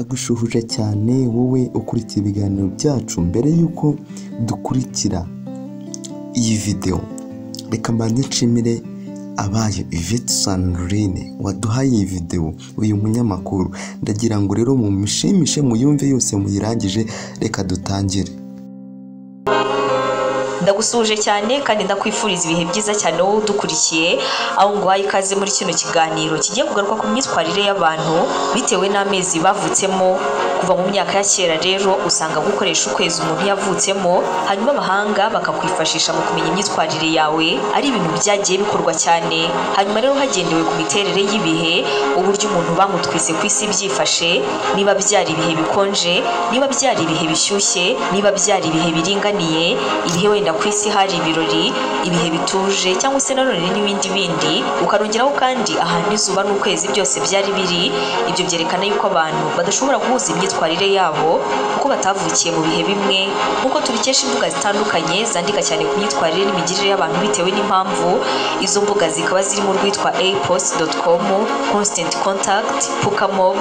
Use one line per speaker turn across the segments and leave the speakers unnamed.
Ndagushubuje cyane wowe ukurikiye ibiganiro byacu mbere yuko dukurikira iyi videwo reka mbanze nshimire abaye Yvette Sandrine waduhaye iyi videwo uyu munyamakuru ndagira ngo rero mumishimishe muyumve yose muyirangije reka dutangire
ndagusuhuje cyane kandi ndakwifuriza ibihe byiza cyane wowe udukurikiye aho nguhaye ikaze muri kino kiganiro kigiye kugaruka ku myitwarire y'abantu bitewe n'amezi bavutsemo kuva mu myaka ya kera rero usanga gukoresha ukwezi umuntu yavutsemo hanyuma abahanga bakakwifashisha mu kumenya imyitwarire yawe ari ibintu byagiye bikorwa cyane hanyuma rero hagendewe ku miterere y'ibihe uburyo umuntu bamutwise ku isi byifashe niba byari ibihe bikonje niba byari ibihe bishyushye niba byari ibihe biringaniye ibihe wenda ku isi hari ibirori ibihe bituje cyangwa se nanone n'ibindi bindi ukarongeraho kandi ahantu izuba n'ukwezi byose byari biri ibyo byerekana yuko abantu badashobora guhuza imyitwarire yabo kuko batavukiye mu bihe bimwe nk'uko tubikesha imbuga zitandukanye zandika cyane ku myitwarire n'imigirire y'abantu bitewe n'impamvu izo mbuga zikaba zirimo urwitwa apost.com constant contact pukamob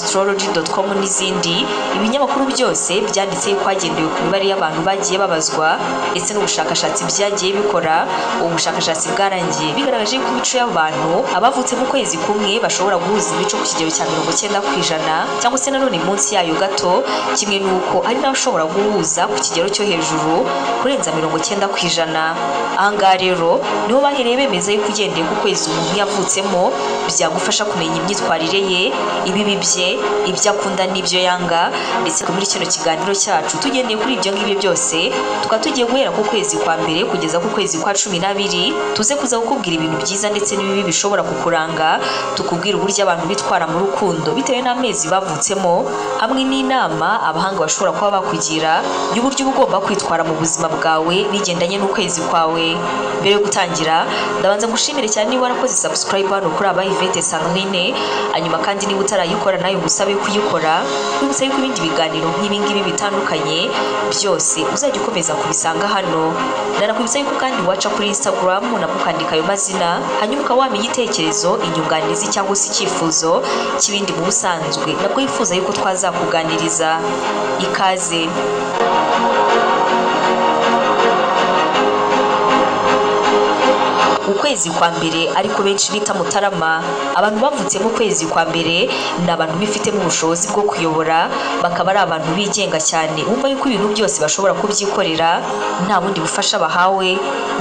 astrology.com n'izindi ibinyamakuru byose byanditse yuko hagendewe ku mibare y'abantu bagiye babazwa ndetse n'ubushakashatsi byagiye bikora ubu bushakashatsi bwarangiye bigaragaje ko imico y'abantu abavutse mu kwezi kumwe bashobora guhuza imico ku kigero cya mirongo icyenda ku ijana cyangwa se nanone munsi yayo gato kimwe n'uko ari nawe ushobora guhuza ku kigero cyo hejuru kurenza mirongo icyenda ku ijana ahangaha rero niho bahereye bemeza yuko ugendeye ku kwezi umuntu yavutsemo byagufasha kumenya imyitwarire ye ibibi bye ibyo akunda n'ibyo yanga ndetse muri kino kiganiro cyacu tugendeye kuri ibyo ngibyo byose tukaba tugiye guhera ku kwezi kwa mbere kugeza ku kwezi kwa cumi n'abiri tuze kuza kukubwira ibintu byiza ndetse n'ibibi bishobora kukuranga tukubwira uburyo abantu bitwara mu rukundo bitewe n'amezi bavutsemo hamwe n'inama abahanga bashobora kuba bakugira y'uburyo uba ugomba kwitwara mu buzima bwawe bigendanye n'ukwezi kwawe mbere yo gutangira ndabanza gushimire cyane niba warakoze subscribe hano kuri aba Yvette Sangline hanyuma kandi niba utarayikora nayo ngusabe kuyikora wibutse yuko ibindi biganiro nk'ibi ngibi bitandukanye byose uzajya ukomeza kubisanga hano ndanakwibutsa yuko kandi waca kuri instagram nabwo ukandika ayo mazina hanyuma ukaba wamenya igitekerezo inyunganizi cyangwa se icyifuzo kibindi mu busanzwe nabwo yifuza yuko twazakuganiriza ikaze ukwezi kwa mbere ariko benshi bita mutarama abantu bavutse mu kwezi kwa mbere ni abantu bifitemo ubushobozi bwo kuyobora bakaba ari abantu bigenga cyane bumva yuko ibintu byose bashobora kubyikorera nta bundi bufasha bahawe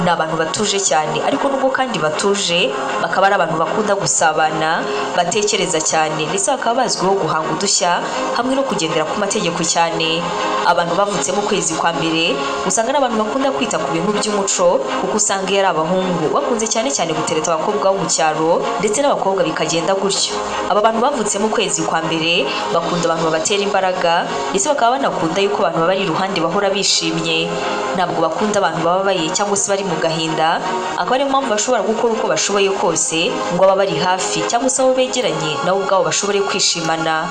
ni abantu batuje cyane ariko nubwo kandi batuje bakaba ari abantu bakunda gusabana batekereza cyane ndetse bakaba bazwiho guhanga udushya hamwe no kugendera ku mategeko cyane abantu bavutse mu kwezi kwa mbere usanga ari abantu bakunda kwita ku bintu by'umuco kuko usanga iyo ari abahungu bakunze bakunze cyane cyane gutereta abakobwa bo mu cyaro ndetse n'abakobwa bikagenda gutyo aba bantu bavutse mu kwezi kwa mbere bakunda abantu babatera imbaraga ndetse bakaba banakunda yuko abantu baba ari iruhande bahora bishimye ntabwo bakunda abantu bababaye cyangwa se bari mu gahinda akaba ariyo mpamvu bashobora gukora uko bashoboye kose ngo abe bari hafi cyangwa se abo begeranye nabo ubwabo bashobore kwishimana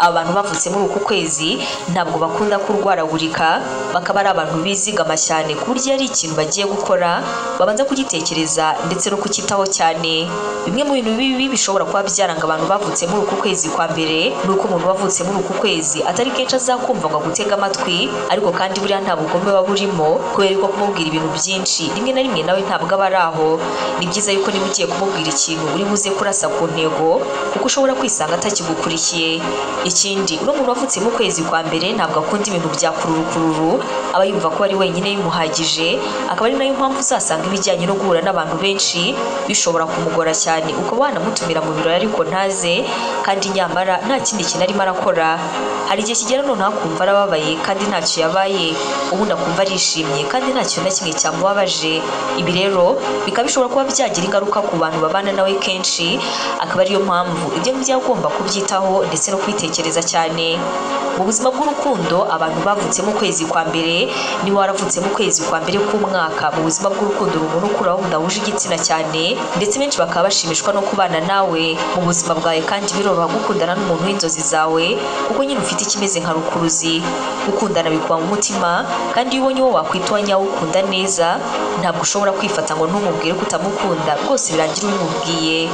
aba bantu bavutse muri uku kwezi ntabwo bakunda kurwaragurika bakaba ari abantu bizigama cyane ku buryo ari ikintu bagiye gukora babanza kugitekereza ndetse no kucyitaho cyane bimwe mu bintu bibi bishobora kuba byaranga abantu bavutse muri uku kwezi kwa mbere ni uko umuntu wavutse muri uku kwezi atari kenshi azakumva ngo agutege amatwi ariko kandi buriya nta bugome buba burimo kubera ko kumubwira ibintu byinshi rimwe na rimwe nawe ntabwo aba ari aho ni byiza yuko niba ugiye kumubwira ikintu uri buze kurasa ku ntego kuko ushobora kwisanga atakigukurikiye ikindi uno muntu wavutse mu kwezi kwa mbere ntabwo akunda ibintu bya kururukururu aba yumva ko ari wenyine bimuhagije akaba ari nayo mpamvu uzasanga ibijyanye no guhura n'abantu benshi bishobora kumugora cyane ukaba wanamutumira mu birori ariko ntaze kandi nyamara nta kindi kintu arimo arakora hari igihe kigera none akumva arababaye kandi ntacyo yabaye ubundi akumva arishimye kandi nta kintu na kimwe cyamubabaje ibi rero bikaba bishobora kuba byagira ingaruka ku bantu babana nawe kenshi akaba ariyo mpamvu ibyo ngibyo agomba kubyitaho ndetse no kwitekereza cyane mu buzima bw'urukundo abantu bavutse mu kwezi kwa mbere niba waravutse mu kwezi kwa mbere k'umwaka mu buzima bw'urukundo umuntu ukuraho mudahuje igitsina cyane ndetse benshi bakaba bashimishwa no kubana nawe mu buzima bwawe kandi biroroha gukundana n'umuntu w'inzozi zawe kuko nyine ufite ikimeze nka rukuruzi gukundana bikuba mu mutima kandi iyo ubonye uwo wakwita uwanyawukunda neza ntabwo ushobora kwifata ngo ntumubwire ko utamukunda rwose birangira ubimubwiye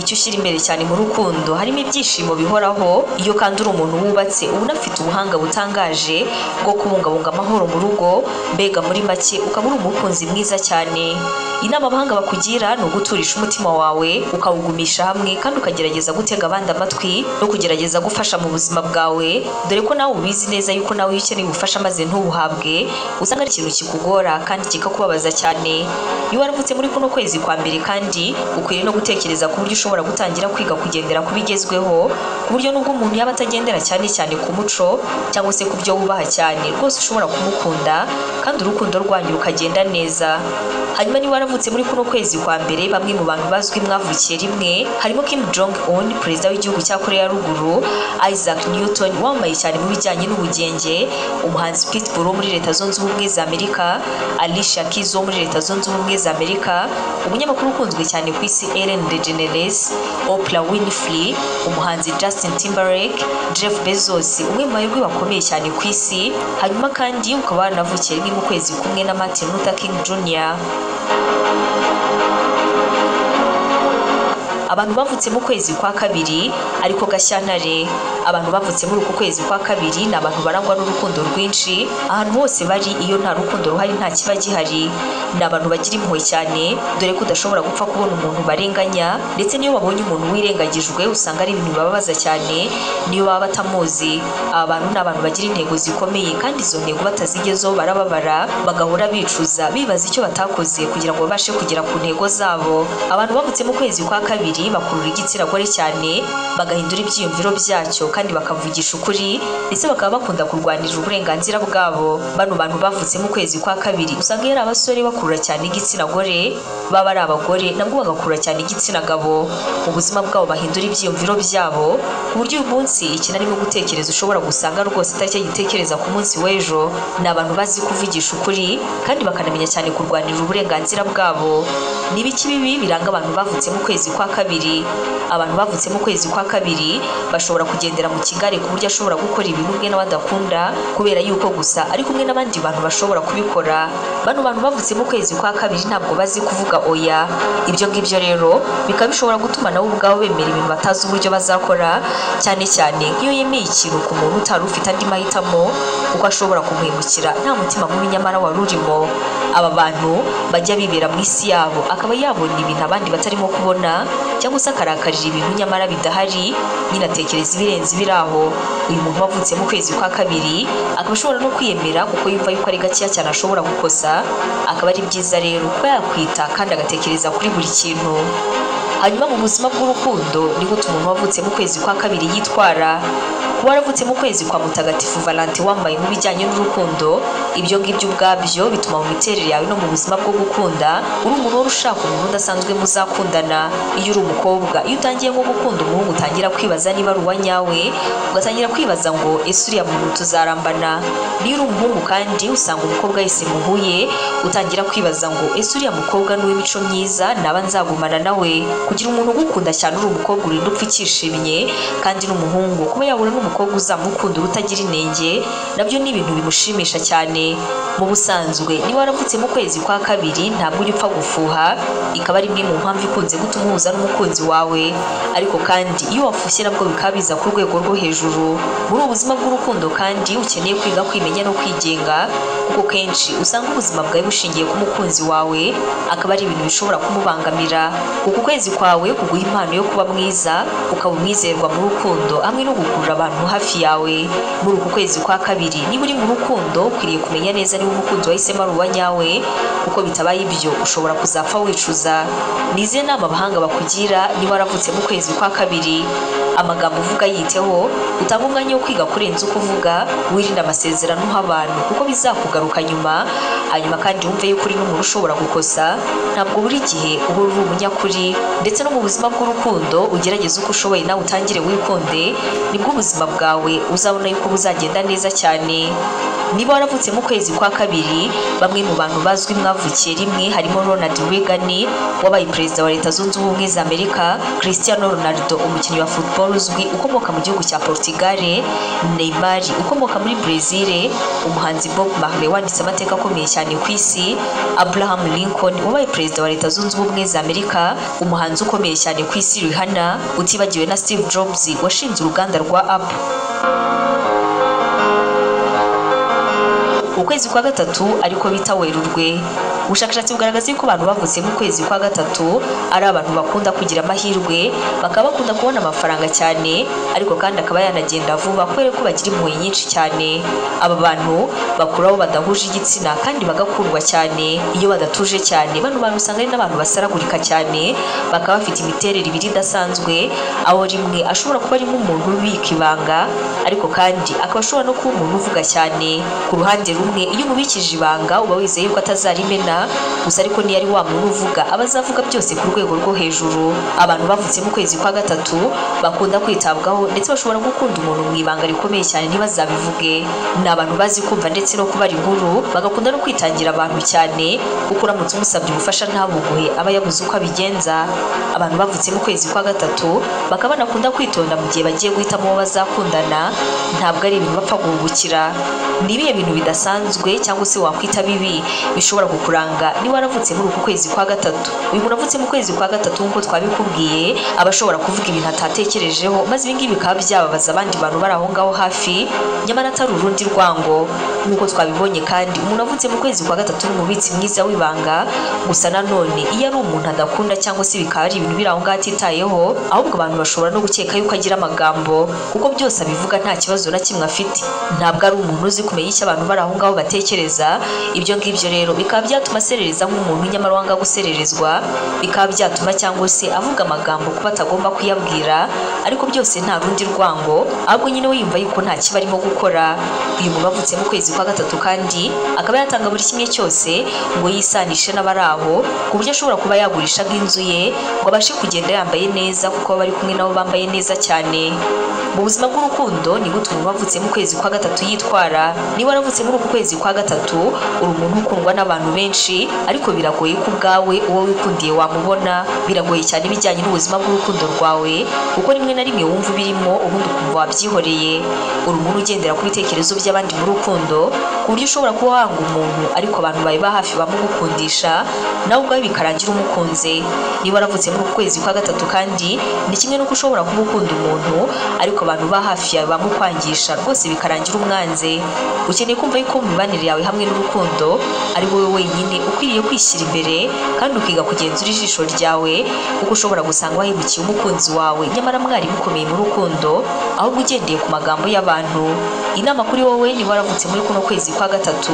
icyo ushyira imbere cyane mu rukundo harimo ibyishimo bihoraho iyo kandi uri umuntu wubatse ubona afite ubuhanga butangaje bwo kubungabunga amahoro mu rugo mbega muri make ukaba uri umukunzi mwiza cyane inama abahanga bakugira ni uguturisha umutima wawe ukawugumisha hamwe kandi ukagerageza gutega abandi amatwi no kugerageza gufasha mu buzima bwawe dore ko nawe ubizi neza yuko nawe iyo ukeneye ubufasha maze ntubuhabwe usanga ari ikintu kikugora kandi kikakubabaza cyane iyo waravutse muri kuno kwezi kwa mbere kandi ukwiriye no gutekereza ku buryo ushobora gutangira kwiga kugendera ku bigezweho ku buryo n'ubwo umuntu yaba atagendera cyane cyane ku muco cyangwa se ku byo wubaha cyane rwose ushobora kumukunda kandi urukundo rwanyu rukagenda neza hanyuma niba waravutse muri kuno kwezi kwa mbere bamwe mu bantu bazwi mwavukiye rimwe harimo Kim Jong Un perezida w'igihugu cya Korea ya ruguru Isaac Newton wamamaye cyane mu bijyanye n'ubugenge umuhanzi Pitbull wo muri leta zunze ubumwe za Amerika Alicia Keys wo muri leta zunze ubumwe za Amerika umunyamakuru ukunzwe cyane ku isi Ellen DeGeneres Oprah Winfrey umuhanzi Justin Timberlake Jeff Bezos umwe mu baherwe bakomeye cyane ku isi hanyuma kandi ukaba waranavukiye rimwe mu kwezi kumwe na Martin Luther King Jr. abantu bavutse mu kwezi kwa kabiri ariko gashyantare abantu bavutse muri uku kwezi kwa kabiri ni abantu barangwa n'urukundo rwinshi ahantu hose bari iyo nta rukundo ruhari nta kiba gihari ni abantu bagira impuhwe cyane dore ko udashobora gupfa kubona umuntu barenganya ndetse n'iyo babonye umuntu wirengagijwe usanga ari ibintu bibabaza cyane niyo baba batamuzi aba bantu ni abantu bagira intego zikomeye kandi izo ntego batazigezeho barababara bagahora bicuza bibaza icyo batakoze kugira ngo babashe kugera ku ntego zabo abantu bavutse mu kwezi kwa kabiri babiri bakurura igitsina gore cyane bagahindura ibyiyumviro byacyo kandi bakavugisha ukuri ndetse bakaba bakunda kurwanira uburenganzira bwabo bano bantu bavutse mu kwezi kwa kabiri usanga yari abasore bakurura cyane igitsina gore baba ari abagore nabwo bagakurura cyane igitsina gabo mu buzima bwabo bahindura ibyiyumviro byabo ku buryo uyu munsi ikintu arimo gutekereza ushobora gusanga rwose atari cyo gitekereza ku munsi w'ejo ni abantu bazi kuvugisha ukuri kandi bakanamenya cyane kurwanira uburenganzira bwabo ni ibiki bibi biranga abantu bavutse mu kwezi kwa kabiri kabiri abantu bavutse mu kwezi kwa kabiri bashobora kugendera mu kigare ku buryo ashobora gukora ibintu bwe n'abadakunda kubera yuko gusa ari kumwe n'abandi bantu bashobora kubikora bano bantu bavutse mu kwezi kwa kabiri ntabwo bazi kuvuga oya ibyo ngibyo rero bikaba bishobora gutuma nabo ubwabo bemera ibintu batazi uburyo bazakora cyane cyane nk'iyo yemeye ikintu ku muntu utari ufite andi mahitamo kuko ashobora kumuhemukira nta mutima mubi nyamara wari urimo aba bantu bajya bibera mu isi yabo akaba yabona ibintu abandi batarimo kubona cyangwa se akarakarira ibintu nyamara bidahari nyine atekereza ibirenze ibiri aho uyu muntu wavutse mu kwezi kwa kabiri akaba ashobora no kwiyemera kuko yumva yuko ari gakeya cyane ashobora gukosa akaba ari byiza rero kuba yakwita kandi agatekereza kuri buri kintu hanyuma mu buzima bw'urukundo niho umuntu wavutse mu kwezi kwa kabiri yitwara waravutse mu kwezi kwa mutagatifu valante wambaye mu bijyanye n'urukundo ibyo ngibyo ubwabyo bituma mu miterere yawe no mu buzima bwo gukunda uri umuntu wari ushaka umuntu udasanzwe muzakundana iyo uri umukobwa iyo utangiye nko gukunda umuhungu utangira kwibaza niba ari uwa nyawe ugatangira kwibaza ngo ese uriya muntu tuzarambana niyo uri umuhungu kandi usanga umukobwa yise muhuye utangira kwibaza ngo ese uriya mukobwa ni uw'imico myiza naba nzagumana nawe kugira umuntu ugukunda cyane uri umukobwa urinda upfa ukishimye kandi n'umuhungu kuba yahura n'umukobwa umukobwa uzamukunda utagira inenge nabyo ni ibintu bimushimisha cyane mu busanzwe niba waravutse mu kwezi kwa kabiri ntabwo ujya upfa gufuha ikaba ari imwe mu mpamvu ikunze gutuma uhuza n'umukunzi wawe ariko kandi iyo wafushye nabwo bikaba biza ku rwego rwo hejuru muri ubu buzima bw'urukundo kandi ukeneye kwiga kwimenya no kwigenga kuko kenshi usanga ubuzima bwawe bushingiye ku mukunzi wawe akaba ari ibintu bishobora kumubangamira uku kwezi kwawe kuguha impano yo kuba mwiza ukaba umwizerwa mu rukundo hamwe no gukurura abantu abantu hafi yawe muri uku kwezi kwa kabiri niba uri mu rukundo ukwiriye kumenya neza niba umukunzi wahisemo ari uwa nyawe kuko bitabaye ibyo ushobora kuzapfa wicuza ni izihe nama abahanga bakugira niba waravutse mu kwezi kwa kabiri amagambo uvuga yiteho utange umwanya wo kwiga kurenza uko uvuga wirinde amasezerano uha abantu kuko bizakugaruka nyuma hanyuma kandi wumve yuko uri n'umuntu ushobora gukosa ntabwo buri gihe uba uri umunyakuri ndetse no mu buzima bw'urukundo ugerageze uko ushoboye nawe utangire wikunde nibwo ubuzima bwawe uzabona yuko buzagenda neza cyane niba waravutse mu kwezi kwa kabiri bamwe mu bantu bazwi mwavukiye rimwe harimo Ronald Reagan wabaye perezida wa leta zunze ubumwe za Amerika Cristiano Ronaldo umukinnyi wa football uzwi ukomoka mu gihugu cya Portugal Neymar ukomoka muri Brazil umuhanzi Bob Marley wanditse amateka akomeye cyane ku isi Abraham Lincoln wabaye perezida wa leta zunze ubumwe za Amerika umuhanzi ukomeye cyane ku isi Rihanna utibagiwe na Steve Jobs washinze uruganda rwa Apple ukwezi kwa gatatu ariko bita werurwe ubushakashatsi bugaragaza yuko abantu bavutse mu kwezi kwa gatatu ari abantu bakunda kugira amahirwe bakaba bakunda kubona amafaranga cyane ariko kandi akaba yanagenda vuba kubera ko bagira impuhwe nyinshi cyane aba bantu bakuraho badahuje igitsina kandi bagakundwa cyane iyo badatuje cyane bano bantu usanga ari n'abantu basaragurika cyane bakaba bafite imiterere ibiri idasanzwe aho rimwe ashobora kuba ari nk'umuntu ubika ibanga ariko kandi akaba ashobora no kuba umuntu uvuga cyane ku ruhande rumwe iyo umubikije ibanga uba wizeye ko atazarimena gusa ariko niyo ari wa muntu uvuga aba azavuga byose ku rwego rwo hejuru abantu bavutse mu kwezi kwa gatatu bakunda kwitabwaho ndetse bashobora gukunda umuntu mu ibanga rikomeye cyane ntibazabivuge ni abantu bazi kumva ndetse no kubara inkuru bagakunda no kwitangira abantu cyane kuko uramutse umusabye ubufasha ntabuguhe aba yabuze uko abigenza abantu bavutse mu kwezi kwa gatatu bakaba banakunda kwitonda mu gihe bagiye guhitamo uwo bazakundana ntabwo ari ibintu bapfa guhubukira ni ibihe bintu bidasanzwe cyangwa se wakwita bibi bishobora kukuranga niba waravutse muri uku kwezi kwa gatatu uyu muntu avutse mu kwezi kwa gatatu nk'uko twabikubwiye aba ashobora kuvuga ibintu atatekerejeho maze ibi ngibi bikaba byababaza abandi bantu bari aho ngaho hafi nyamara atari urundi rwango nk'uko twabibonye kandi umuntu avutse mu kwezi kwa gatatu ni umubitsi mwiza w'ibanga gusa nanone iyo ari umuntu adakunda cyangwa se bikaba ari ibintu biri aho ngaho atitayeho ahubwo abantu bashobora no gukeka yuko agira amagambo kuko byose abivuga nta kibazo na kimwe afite ntabwo ari umuntu uzi kumenya icyo abantu bari aho ngaho batekereza ibyo ngibyo rero bikaba byatuma aserereza nk'umuntu nyamara wanga gusererezwa bikaba byatuma cyangwa se avuga amagambo kuba atagomba kuyabwira ariko byose nta rundi rwango ahubwo nyine we yumva yuko nta kiba arimo gukora uyu muntu avutse mu kwezi kwa gatatu kandi akaba yatanga buri kimwe cyose ngo yisanishe n'abari aho ku buryo ashobora kuba yagurisha nk'inzu ye ngo abashe kugenda yambaye neza kuko baba bari kumwe nabo bambaye neza cyane mu buzima bw'urukundo ni gute umuntu wavutse mu kwezi kwa gatatu yitwara niba waravutse muri uku kwezi kwa gatatu uri umuntu ukundwa n'abantu benshi ariko biragoye ko ubwawe uwo wikundiye wamubona biragoye cyane ibijyanye n'ubuzima bw'urukundo rwawe kuko rimwe na rimwe wumva ubirimo ubundi ukumva wabyihoreye uri umuntu ugendera ku bitekerezo by'abandi mu rukundo ku buryo ushobora kuba wanga umuntu ariko abantu bawe ba hafi bamugukundisha nawe ubwawe bikarangira umukunze niba waravutse muri uku kwezi kwa gatatu kandi ni kimwe n'uko ushobora kuba ukunda umuntu ariko abantu ba hafi yawe bamukwangisha rwose bikarangira umwanze ukeneye kumva yuko mu mibanire yawe hamwe n'urukundo ari wowe wenyine ukwiriye kwishyira imbere kandi ukiga kugenzura ijisho ryawe kuko ushobora gusanga wahemukiye umukunzi wawe nyamara mwari mukomeye mu rukundo ahubwo ugendeye ku magambo y'abantu inama kuri wowe niba waravutse muri kuno kwezi kwa gatatu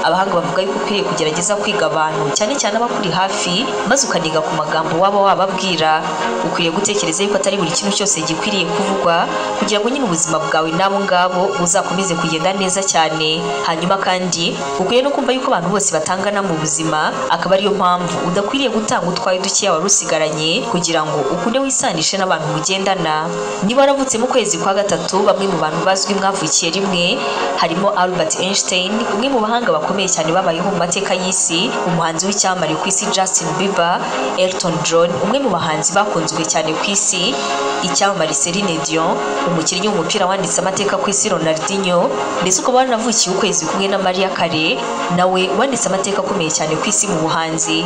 abahanga bavuga yuko ukwiriye kugerageza kwiga abantu cyane cyane abakuri hafi maze ukaniga ku magambo waba wababwira ukwiriye gutekereza yuko atari buri kintu cyose gikwiriye kuvugwa kugira ngo nyine ubuzima bwawe n'abo ngabo buzakomeze kugenda neza cyane hanyuma kandi ukwiye no kumva yuko abantu bose batangana mu buzima akaba ariyo mpamvu udakwiriye gutanga utwaye dukeya wari usigaranye kugira ngo ukunde wisanishe n'abantu mugendana niba waravutse mu kwezi kwa gatatu bamwe mu bantu bazwi mwavukiye rimwe harimo Albert Einstein umwe mu bahanga bakomeye cyane babayeho mu mateka y'isi umuhanzi w'icyamamare ku isi Justin Bieber Elton John umwe mu bahanzi bakunzwe cyane ku isi icyamamare Celine Dion umukinnyi w'umupira wanditse amateka ku isi Ronaldinho mbese ukaba waranavukiye ukwezi kumwe na Maria Carey nawe wanditse amateka akomeye cyane ku isi mu buhanzi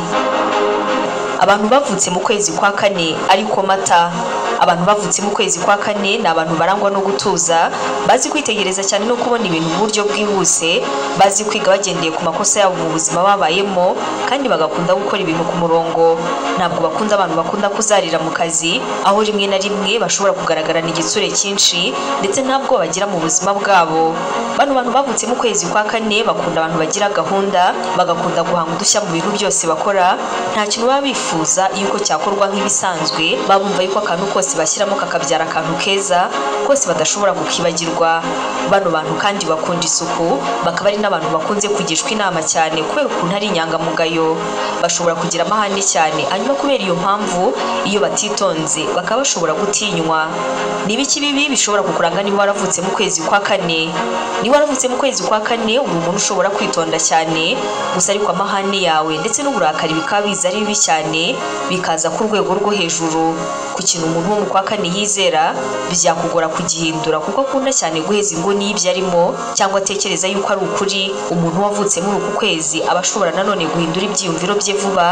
abantu bavutse mu kwezi kwa kane ariko mata abantu bavutse mu kwezi kwa kane ni abantu barangwa no gutuza bazi kwitegereza cyane no kubona ibintu mu buryo bwihuse bazi kwiga bagendeye ku makosa yabo mu buzima babayemo kandi bagakunda gukora ibintu ku murongo ntabwo bakunda abantu bakunda kuzarira mu kazi aho rimwe na rimwe bashobora kugaragarana igitsure cyinshi ndetse ntabwo bagira mu buzima bwabo bano bantu bavutse mu kwezi kwa kane bakunda abantu bagira gahunda bagakunda guhanga udushya mu bintu byose bakora nta kintu baba bifuza yuko cyakorwa nk'ibisanzwe babumva yuko akantu kose akazi bashyiramo kakabyara akantu keza kose badashobora kukibagirwa bano bantu kandi bakunda isuku bakaba ari n'abantu bakunze kugishwa inama cyane kubera ukuntu ari inyangamugayo bashobora kugira amahane cyane hanyuma kubera iyo mpamvu iyo batitonze bakaba bashobora gutinywa ni ibiki bibi bishobora kukuranga niba waravutse mu kwezi kwa kane niba waravutse mu kwezi kwa kane uri umuntu ushobora kwitonda cyane gusa ariko amahane yawe ndetse n'uburakari bikaba biza ari bibi cyane bikaza ku rwego rwo hejuru ku kintu umuntu wo mu kwa kane yizera byakugora kugihindura kuko akunda cyane guheza inguni y'ibyo arimo cyangwa atekereza yuko ari ukuri umuntu wavutse muri uku kwezi aba ashobora nanone guhindura ibyiyumviro bye vuba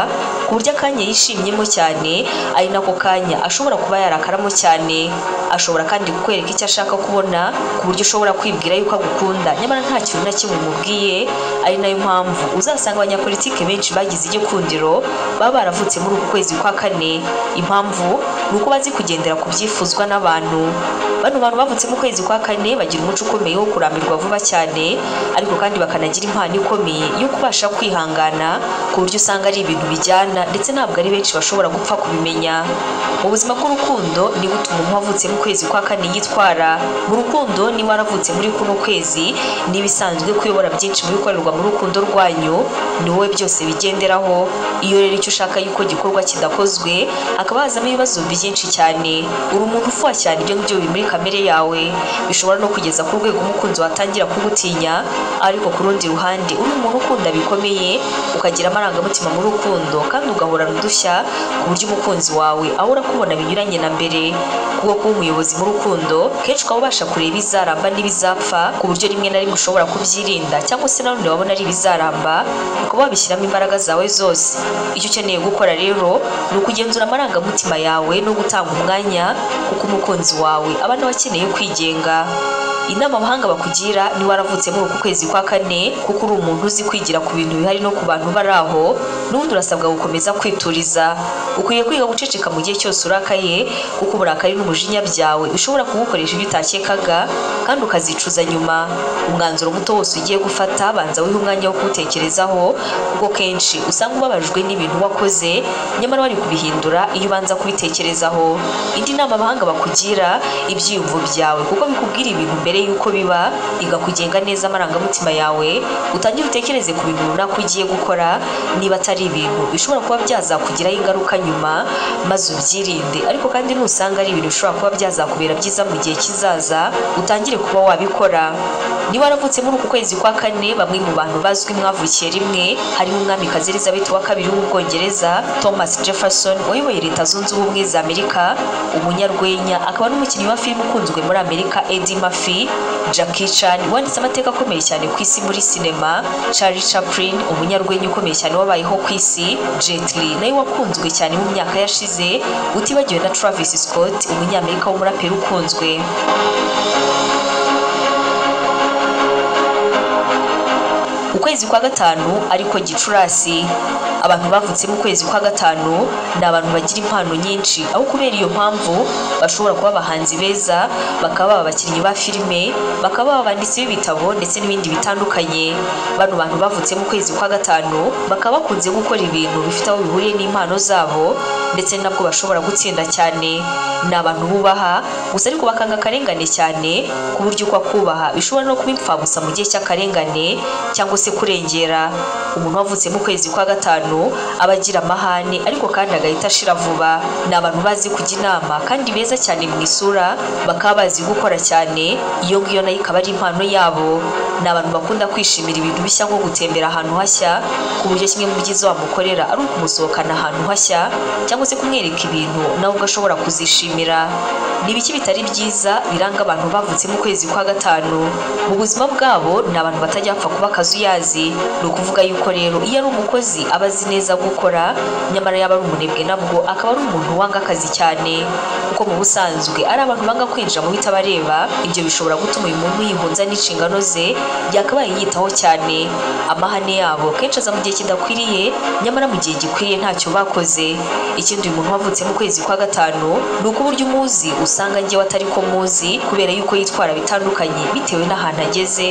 ku buryo akanya yishimyemo cyane ari nako kanya ashobora kuba yarakaramo cyane ashobora kandi kukwereka icyo ashaka kubona ku buryo ushobora kwibwira yuko agukunda nyamara nta kintu na kimwe umubwiye ari nayo mpamvu uzasanga abanyapolitike benshi bagize igikundiro baba baravutse muri uku kwezi kwa kane impamvu ni uko bazi kugendera ku byifuzwa n'abantu bano bantu bavutse mu kwezi kwa kane bagira umuco ukomeye wo kurambirwa vuba cyane ariko kandi bakanagira impano ikomeye yo kubasha kwihangana ku buryo usanga ari ibintu bijyana ndetse ntabwo ari benshi bashobora gupfa kubimenya mu buzima bw'urukundo ni gutuma umuntu wavutse mu kwezi kwa kane yitwara mu rukundo niba waravutse muri kuno kwezi n'ibisanzwe kuyobora byinshi mu bikorerwa mu rukundo rwanyu ni wowe byose bigenderaho iyo rero icyo ushaka yuko gikorwa kidakozwe hakaba hazamo ibibazo byinshi cyane uri umuntu ufuha cyane ibyo ngibyo biri muri kamere yawe bishobora no kugeza ku rwego umukunzi watangira kugutinya ariko ku rundi ruhande uri umuntu ukunda bikomeye ukagira amarangamutima mu rukundo kandi ugahorana udushya ku buryo umukunzi wawe ahora akubona binyuranye na mbere kubwo kuba umuyobozi mu rukundo kenshi ukaba ubasha kureba izaramba n'ibizapfa ku buryo rimwe na rimwe ushobora kubyirinda cyangwa se nanone wabona ari ibizaramba ukaba wabishyiramo imbaraga zawe zose icyo ukeneye gukora rero ni ukugenzura amarangamutima yawe no gutanga umwanya kuko umukunzi wawe aba nawe akeneye kwigenga inama abahanga bakugira ni waravutse muri uku kwezi kwa kane kuko uri umuntu uzi kwigira ku bintu bihari no ku bantu bari aho n'ubundi urasabwa gukomeza kwituriza ukwiye kwiga guceceka mu gihe cyose urakaye kuko uburakari n'umujinya byawe bishobora kugukoresha ibyo utakekaga kandi ukazicuza nyuma umwanzuro muto wose ugiye gufata banza wihe umwanya wo kuwutekerezaho kuko kenshi usanga ubabajwe n'ibintu wakoze nyamara wari kubihindura iyo ubanza kubitekerezaho indi nama abahanga bakugira ibyiyumvo byawe kuko bikubwira ibintu mbere mbere y'uko biba iga kugenga neza amarangamutima yawe utangire utekereze ku bintu runaka ugiye gukora niba atari ibintu bishobora kuba byazakugiraho ingaruka nyuma maze ubyirinde ariko kandi nusanga ari ibintu bishobora kuba byazakubera byiza mu gihe kizaza utangire kuba wabikora niba waravutse muri uku kwezi kwa kane bamwe mu bantu bazwi mwavukiye rimwe harimo umwamikazi elizabeth wa kabiri w'ubwongereza thomas jefferson wayoboye leta zunze ubumwe za amerika umunyarwenya akaba n'umukinnyi wa filime ukunzwe muri amerika eddie murphy Jackie Chan wanditse amateka akomeye cyane ku isi muri sinema Charlie Chaplin umunyarwenya ukomeye cyane wabayeho ku isi Jet Li nawe wakunzwe cyane mu myaka yashize utibagiwe na Travis Scott umunyamerika w'umuraperi ukunzwe ukwezi kwa gatanu ariko gicurasi abantu bavutse mu kwezi kwa gatanu ni abantu bagira impano nyinshi aho kubera iyo mpamvu bashobora kuba abahanzi beza bakaba baba abakinnyi ba filime bakaba baba abanditsi b'ibitabo ndetse n'ibindi bitandukanye bano bantu bavutse mu kwezi kwa gatanu bakaba bakunze gukora ibintu bifite aho bihuriye n'impano zabo ndetse nabwo bashobora gutsinda cyane ni abantu bubaha gusa ariko bakanga akarengane cyane ku buryo uko akubaha bishobora no kuba impfabusa mu gihe cy'akarengane cyangwa se kurengera umuntu wavutse mu kwezi kwa gatanu aba agira amahane ariko kandi agahita ashira vuba ni abantu bazi kujya inama kandi beza cyane mu isura bakaba bazi gukora cyane iyo ngiyo nayo ikaba ari impano yabo ni abantu bakunda kwishimira ibintu bishya nko gutembera ahantu hashya ku buryo kimwe mu byiza wamukorera ari ukumusohokana ahantu hashya cyangwa se kumwereka ibintu nawe ugashobora kuzishimira ni ibiki bitari byiza biranga abantu bavutse mu kwezi kwa gatanu mu buzima bwabo ni abantu batajya bapfa kuba akazi uyazi ni ukuvuga yuko rero iyo ari umukozi aba azi neza gukora nyamara yaba ari umunebwe nabwo akaba ari umuntu wanga akazi cyane kuko mu busanzwe ari abantu banga kwinjira mu bitabareba ibyo bishobora gutuma uyu muntu yihunza n'inshingano ze yakabaye yiyitaho cyane amahane yabo kenshi aza mu gihe kidakwiriye nyamara mu gihe gikwiriye ntacyo bakoze ikindi uyu muntu wavutse mu kwezi kwa gatanu ni uko uburyo umuzi usanga njyewe atari ko muzi kubera yuko yitwara bitandukanye bitewe n'ahantu ageze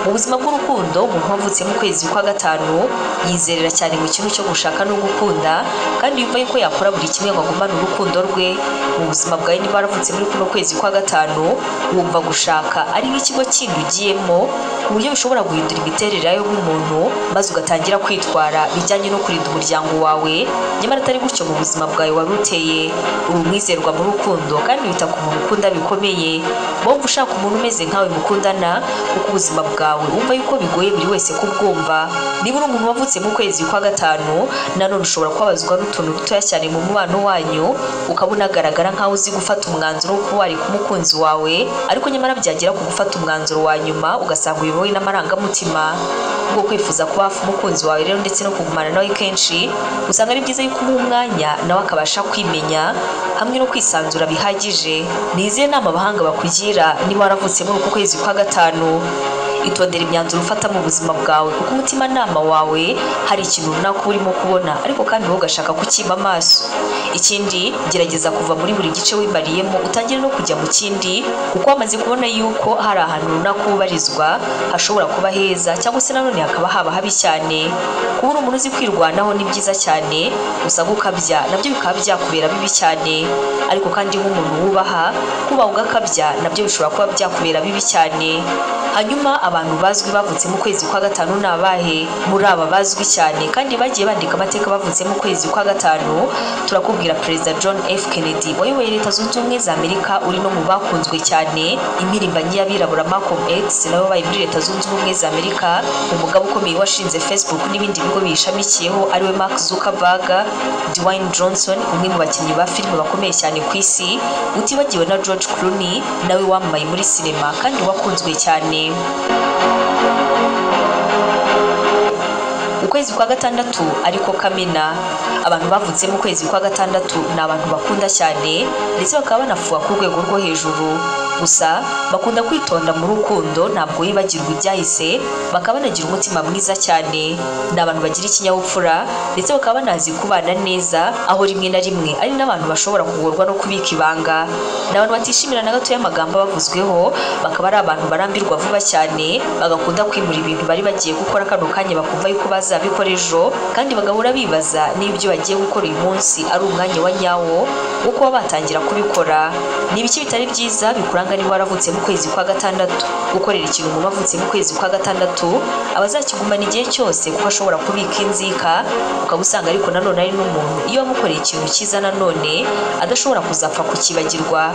mu buzima bw'urukundo umuntu wavutse mu kwezi kwa gatanu yizerera cyane mu kintu cyo icyo gushaka no gukunda kandi yumva yuko yakora buri kimwe ngo agumane urukundo rwe mu buzima bwawe niba waravutse muri kuno kwezi kwa gatanu wumva gushaka ari nk'ikigo kindi ugiyemo ku buryo bishobora guhindura imiterere yawe nk'umuntu maze ugatangira kwitwara bijyanye no kurinda umuryango wawe nyamara atari gutyo mu buzima bwawe wari uteye uri umwizerwa mu rukundo kandi wita ku muntu ukunda bikomeye wumva ushaka umuntu umeze nkawe mukundana kuko ubuzima bwawe wumva yuko bigoye buri wese kubwumva niba uri umuntu wavutse mu kwezi kwa gatanu nanone ushobora kubabazwa n'utuntu dutoya cyane mu mubano wanyu ukaba unagaragara nkaho uzi gufata umwanzuro wo kuba wareka umukunzi wawe ariko nyamara byagera ku gufata umwanzuro wa nyuma ugasanga uyobowe n'amarangamutima ubwo kwifuza kuba hafi umukunzi wawe rero ndetse no kugumana nawe kenshi usanga ari byiza yuko umuha umwanya nawe akabasha kwimenya hamwe no kwisanzura bihagije ni izihe nama abahanga bakugira niba waravutse muri uku kwezi kwa gatanu itondera imyanzuro ufata mu buzima bwawe kuko umutimanama wawe hari ikintu runaka urimo kubona ariko kandi wowe ugashaka kukiba amaso ikindi gerageza kuva muri buri gice wimariyemo utangire no kujya mu kindi kuko wamaze kubona yuko hari ahantu runaka ubarizwa hashobora kuba heza cyangwa se nanone hakaba haba habi cyane kuba uri umuntu uzi kwirwanaho ni byiza cyane usanga ukabya nabyo bikaba byakubera bibi cyane ariko kandi nk'umuntu wubaha kubaha ugakabya nabyo bishobora kuba byakubera bibi cyane hanyuma abantu bazwi bavutse mu kwezi kwa gatanu ni abahe muri aba bazwi cyane kandi bagiye bandika amateka bavutse mu kwezi kwa gatanu turakubwira perezida john f kennedy wayoboye leta zunze ubumwe za amerika uri no mu bakunzwe cyane impirimbanyi y'abirabura malcolm x nawe wabaye muri leta zunze ubumwe za amerika umugabo ukomeye washinze facebook n'ibindi bigo biyishamikiyeho ariwe mark zuckerberg dwayne johnson umwe mu bakinnyi ba filime bakomeye cyane ku isi utibagiwe na george clooney nawe wamamaye muri sinema kandi wakunzwe cyane ukwezi kwa gatandatu ariko kamena abantu bavutse mu kwezi kwa gatandatu ni abantu bakunda cyane ndetse bakaba banafuha ku rwego rwo hejuru gusa bakunda kwitonda mu rukundo ntabwo bibagirwa ibyahise bakaba banagira umutima mwiza cyane ni abantu bagira ikinyabupfura ndetse bakaba banazi kubana neza aho rimwe na rimwe ari n'abantu bashobora kugorwa no kubika ibanga ni abantu batishimira na gatoya amagambo bavuzweho bakaba ari abantu barambirwa vuba cyane bagakunda kwimura ibintu bari bagiye gukora kano kanya bakumva yuko bazabikora ejo kandi bagahora bibaza niba ibyo bagiye gukora uyu munsi ari umwanya wa nyawo wo kuba batangira kubikora ni ibiki bitari byiza bikuranga usanga niba waravutse mu kwezi kwa gatandatu gukorera ikintu umuntu avutse mu kwezi kwa gatandatu aba azakigumana igihe cyose kuko ashobora kubika inzika ukaba usanga ariko nanone ari n'umuntu iyo wamukoreye ikintu cyiza nanone adashobora kuzapfa kukibagirwa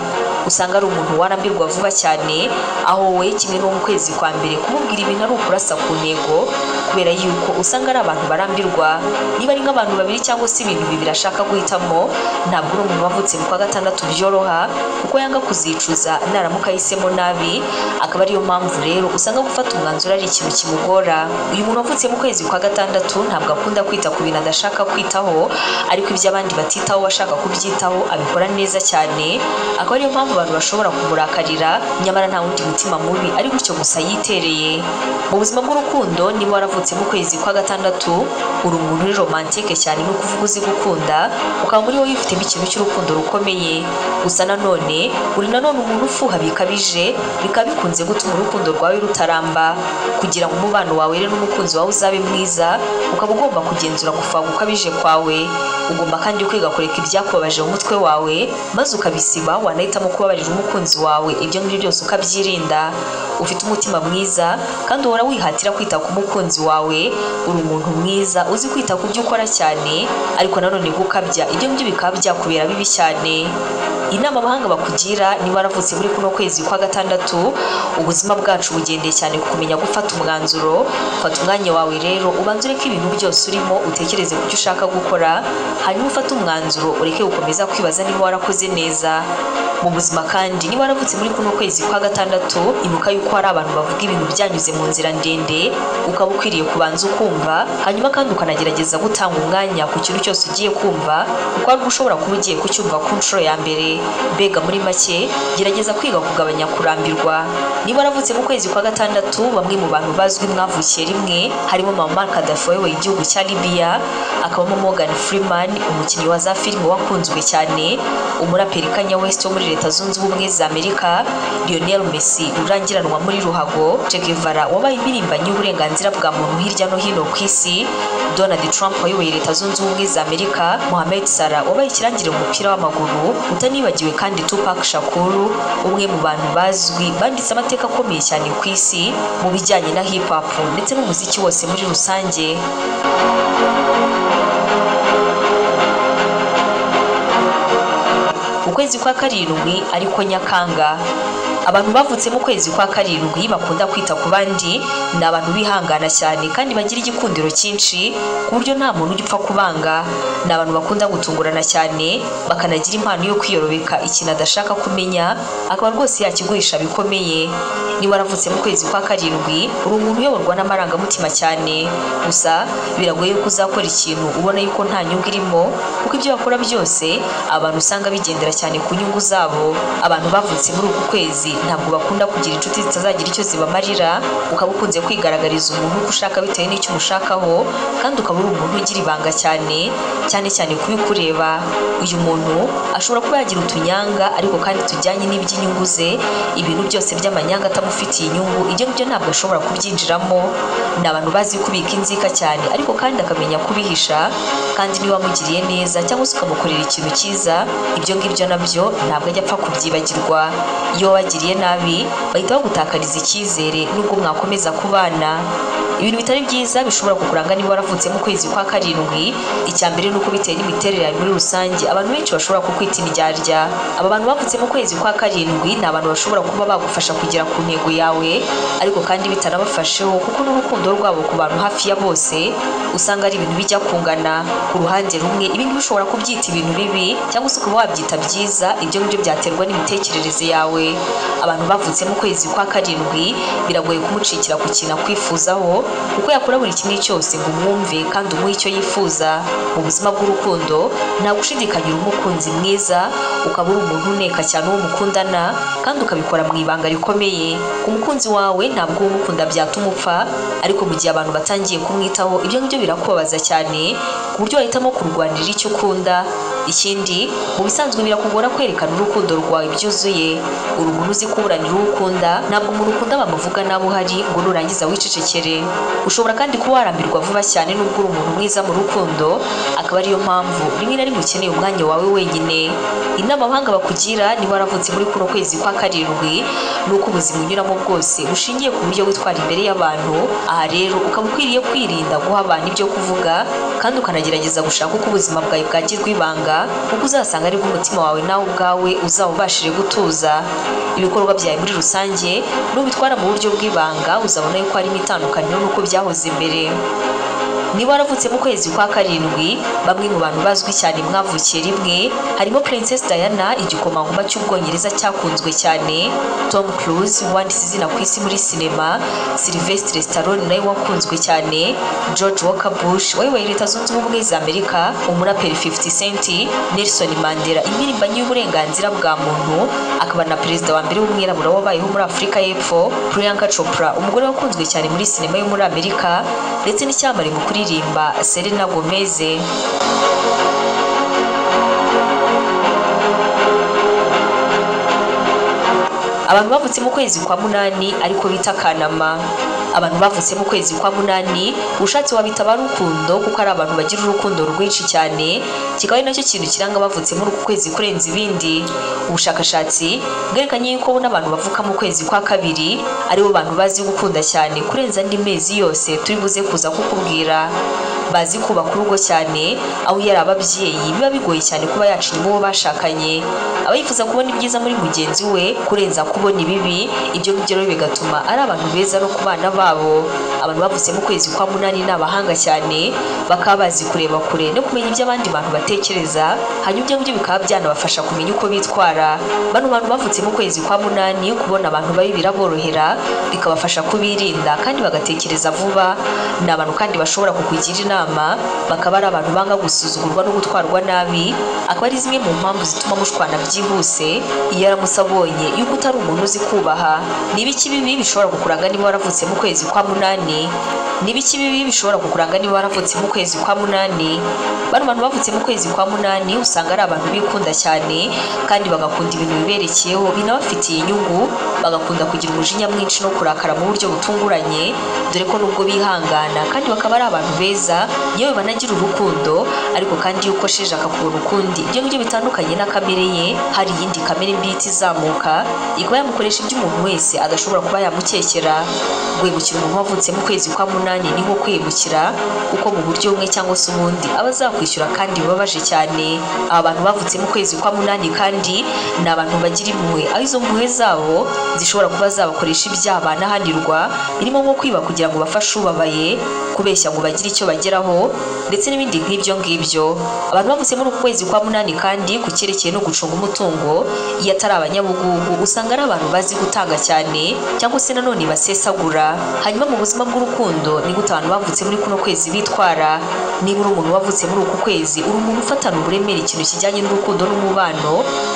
usanga ari umuntu warambirwa vuba cyane aho wowe kimwe no mu kwezi kwa mbere kumubwira ibintu ari ukurasa ku ntego kubera yuko usanga ari abantu barambirwa niba ari nk'abantu babiri cyangwa se ibintu bibiri ashaka guhitamo ntabwo uri umuntu wavutse mu kwa gatandatu byoroha kuko yanga kuzicuza nta naramuka ahisemo nabi akaba ariyo mpamvu rero usanga gufata umwanzuro ari ikintu kimugora uyu muntu wavutse mu kwezi kwa gatandatu ntabwo akunda kwita ku bintu adashaka kwitaho ariko ibyo abandi batitaho ashaka kubyitaho abikora neza cyane akaba ariyo mpamvu abantu bashobora kumurakarira nyamara nta wundi mutima mubi ari gutyo gusa yitereye mu buzima bw'urukundo niba waravutse mu kwezi kwa gatandatu uri umuntu uri romantike cyane ni ukuvuga uzi gukunda ukaba muri wowe wifitemo ikintu cy'urukundo rukomeye gusa nanone uri nanone umuntu ufuha kuguha bikabije bikaba bikunze gutuma urukundo rwawe rutaramba kugira ngo umubano wawe rero n'umukunzi wawe uzabe mwiza ukaba ugomba kugenzura gufuha gukabije kwawe ugomba kandi kwiga kureka ibyakubabaje mu mutwe wawe maze ukabisiba wanahitamo kubabarira umukunzi wawe ibyo ngibyo byose ukabyirinda ufite umutima mwiza kandi uhora wihatira kwita ku mukunzi wawe uri umuntu mwiza uzi kwita ku byo ukora cyane ariko nanone gukabya ibyo ngibyo bikaba byakubera bibi cyane inama abahanga bakugira niba waravutse muri kuno kwezi kwa gatandatu ubuzima bwacu bugendeye cyane ku kumenya gufata umwanzuro fata umwanya wawe rero ubanze ureke ibintu byose urimo utekereze ku byo ushaka gukora hanyuma ufate umwanzuro ureke gukomeza kwibaza niba warakoze neza mu buzima kandi niba waravutse muri kuno kwezi kwa gatandatu ibuka yuko hari abantu bavuga ibintu byanyuze mu nzira ndende ukaba ukwiriye kubanza ukumva hanyuma kandi ukanagerageza gutanga umwanya ku kintu cyose ugiye kumva kuko ari ushobora kuba ugiye kucyumva ku nshuro ya mbere mbega muri make gerageza kwiga kugabanya kurambirwa niba waravutse mu kwezi kwa gatandatu bamwe mu bantu bazwi mwavukiye rimwe harimo mama kadafi wayoboye igihugu cya libiya akabamo morgan freeman umukinnyi wa za filime wakunzwe cyane umuraperi kanye west wo muri leta zunze ubumwe za amerika lionel messi urangiranwa muri ruhago che guevara wabaye impirimbanyi y'uburenganzira bwa muntu hirya no hino ku isi donald trump wayoboye leta zunze ubumwe za amerika mohamed salah wabaye ikirangirire mu mupira w'amaguru utanibagiwe kandi tupac shakuru umwe mu bantu bazwi banditse amateka akomeye cyane ku isi mu bijyanye na hip hop ndetse n'umuziki wose muri rusange ukwezi kwa karindwi ariko nyakanga abantu bavutse mu kwezi kwa karindwi bakunda kwita ku bandi ni abantu bihangana cyane kandi bagira igikundiro cyinshi ku buryo nta muntu ujya upfa kubanga ni abantu bakunda gutungurana cyane bakanagira impano yo kwiyorobeka ikintu adashaka kumenya akaba rwose yakiguhisha bikomeye niba waravutse mu kwezi kwa karindwi uri umuntu uyoborwa n'amarangamutima cyane gusa biragoye ko uzakora ikintu ubona yuko nta nyungu irimo kuko ibyo bakora byose abantu usanga bigendera cyane ku nyungu zabo abantu bavutse muri uku kwezi ntabwo bakunda kugira inshuti zitazagira icyo zibamarira ukaba ukunze kwigaragariza umuntu uko ushaka bitewe n'icyo umushakaho kandi ukaba uri umuntu ugira ibanga cyane cyane cyane ku bikureba uyu muntu ashobora kuba yagira utunyanga ariko kandi tujyanye n'iby'inyungu ze ibintu byose by'amanyanga atamufitiye inyungu ibyo ngibyo ntabwo ashobora kubyinjiramo ni abantu bazi kubika inzika cyane ariko kandi akamenya kubihisha kandi niba amugiriye neza cyangwa se ukamukorera ikintu cyiza ibyo ngibyo nabyo ntabwo ajya apfa kubyibagirwa iyo wagiriye nabi bahita bagutakariza icyizere n'ubwo mwakomeza kubana ibintu bitari byiza bishobora kukuranga niba waravutse mu kwezi kwa karindwi icya mbere ni uko bitewe n'imiterere yawe muri rusange abantu benshi bashobora kukwita indyarya aba bantu bavutse mu kwezi kwa karindwi ni abantu bashobora kuba bagufasha kugera ku ntego yawe ariko kandi bitanabafasheho kuko n'urukundo rwabo ku bantu hafi ya bose usanga ari ibintu bijya kungana ku ruhande rumwe ibi ngibi ushobora kubyita ibintu bibi cyangwa se ukaba wabyita byiza ibyo ngibyo byaterwa n'imitekerereze yawe abantu bavutse mu kwezi kwa karindwi biragoye kumucikira ku kintu akwifuzaho kuko yakora buri kimwe cyose ngo umwumve kandi umuhe icyo yifuza mu buzima bw'urukundo nta gushidikanya uri umukunzi mwiza ukaba uri umuntu uneka cyane uwo mukundana kandi ukabikora mu ibanga rikomeye ku mukunzi wawe ntabwo uwo umukunda byatuma upfa ariko mu gihe abantu batangiye kumwitaho ibyo ngibyo birakubabaza cyane ku buryo wahitamo kurwanirira icyo ukunda ikindi mu bisanzwe birakugora kwerekana urukundo rwawe byuzuye uri umuntu uzi kuburanira uwo ukunda ntabwo umuntu ukunda bamuvuga nabi uhari ngo nurangiza wicecekere ushobora kandi kuba warambirwa vuba cyane n'ubwo uri umuntu mwiza mu rukundo akaba ariyo mpamvu rimwe na rimwe ukeneye umwanya wawe wenyine inama abahanga bakugira niba waravutse muri kuno kwezi kwa karindwi ni uko ubuzima unyuramo bwose bushingiye ku buryo witwara imbere y'abantu aha rero ukaba ukwiriye kwirinda guha abantu ibyo kuvuga kandi ukanagerageza gushaka uko ubuzima bwawe bwagirwa ibanga kuko uzasanga aribwo umutima wawe nawe ubwawe uzawubashije gutuza ibikorwa byawe muri rusange nubitwara mu buryo bw'ibanga uzabona yuko harimo itandukaniro n'uko byahoze mbere niba waravutse mu kwezi kwa karindwi bamwe mu bantu bazwi cyane mwavukiye rimwe harimo princess diana igikomangoma cy'ubwongereza cyakunzwe cyane tom cruise wanditse izina ku isi muri sinema sylvestre stallone nawe wakunzwe cyane george walker bush wayoboye leta zunze ubumwe za amerika umuraperi 50 cent nelson mandela impirimbanyi y'uburenganzira bwa muntu akaba na perezida wa mbere w'umwirabura wabayeho muri afurika y'epfo priyanka chopra umugore wakunzwe cyane muri sinema yo muri amerika ndetse n'icyamare mu kuri kuririmba Selena Gomez abantu bavutse mu kwezi kwa munani ariko bita kanama abantu bavutse mu kwezi kwa munani ushatse wabita abarukundo kuko ari abantu bagira urukundo rwinshi cyane kikaba ari nacyo kintu kiranga abavutse muri uku kwezi kurenza ibindi ubushakashatsi bwerekanye yuko n'abantu bavuka mu kwezi kwa kabiri aribo bantu bazi gukunda cyane kurenza andi mezi yose turi buze kuza kukubwira bazi kubaka urugo cyane aho iyo ari ababyeyi biba bigoye cyane kuba yaca inyuma uwo bashakanye aba yifuza kubona ibyiza muri mugenzi we kurenza kubona ibibi ibyo ngibyo rero bigatuma ari abantu beza no ku bana babo abantu bavutse mu kwezi kwa munani ni abahanga cyane bakaba bazi kureba kure no kumenya ibyo abandi bantu batekereza hanyuma ibyo ngibyo bikaba byanabafasha kumenya uko bitwara bano bantu bavutse mu kwezi kwa munani kubona abantu babi biraborohera bikabafasha kubirinda kandi bagatekereza vuba ni abantu kandi bashobora kukugira inama n'ubujyanama bakaba ari abantu banga gusuzugurwa no gutwarwa nabi akaba ari zimwe mu mpamvu zituma mushwana byihuse iyo aramutse abonye yuko utari umuntu uzi kubaha ni ibiki bibi bishobora kukuranga niba waravutse mu kwezi kwa munani ni ibiki bibi bishobora kukuranga niba waravutse mu kwezi kwa munani bano bantu bavutse mu kwezi kwa munani usanga ari abantu bikunda cyane kandi bagakunda ibintu biberekeyeho binabafitiye inyungu bagakunda kugira umujinya mwinshi no kurakara mu buryo butunguranye dore ko nubwo bihangana kandi bakaba ari abantu beza yewe banagira urukundo ariko kandi iyo ukosheje akakubona ukundi ibyo ngibyo bitandukanye na kamere ye hari iyindi kamere mbi ihita izamuka ikaba yamukoresha ibyo umuntu wese adashobora kuba yamukekera guhemukira umuntu wavutse mu kwezi kwa munani ni nko kwihemukira kuko mu buryo bumwe cyangwa se ubundi aba azakwishyura kandi bibabaje cyane aba bantu bavutse mu kwezi kwa munani kandi ni abantu bagira impuhwe aho izo mpuhwe zabo zishobora kuba zabakoresha ibyaha banahanirwa birimo nko kwiba kugira ngo bafashe ubabaye kubeshya ngo bagire icyo bageraho ndetse n'ibindi nk'ibyo ngibyo abantu bavutse muri uku kwezi kwa munani kandi ku cyerekeye no gucunga umutungo iyo atari abanyabugugu usanga ari abantu bazi gutanga cyane cyangwa se nanone basesagura hanyuma mu buzima bw'urukundo ni gute abantu bavutse muri kuno kwezi bitwara niba uri umuntu wavutse muri uku kwezi uri umuntu ufatana uburemere ikintu kijyanye n'urukundo n'umubano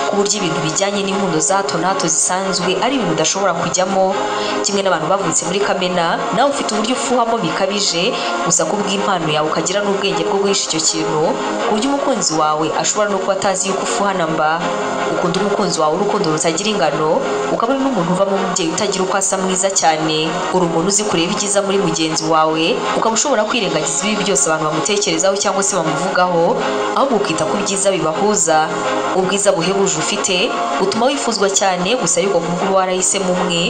ku buryo ibintu bijyanye n'inkundo za hato na hato zisanzwe ari ibintu udashobora kujyamo kimwe n'abantu bavutse muri kamena nawe ufite uburyo ufuhamo bikabije gusa ku bw'impano yawe ukagira n'ubwenge bwo guhisha icyo kintu ku buryo umukunzi wawe ashobora no kuba atazi yuko ufuhana mba ukunda umukunzi wawe urukundo rutagira ingano ukaba uri n'umuntu uvamo umubyeyi utagira uko asa mwiza cyane uri umuntu uzi kureba ibyiza muri mugenzi wawe ukaba ushobora kwirengagiza ibibi byose abantu bamutekerezaho cyangwa se bamuvugaho ahubwo ukita ku byiza bibahuza ubwiza buhebuje ufite butuma wifuzwa cyane gusa ariko kubwo uba warahisemo umwe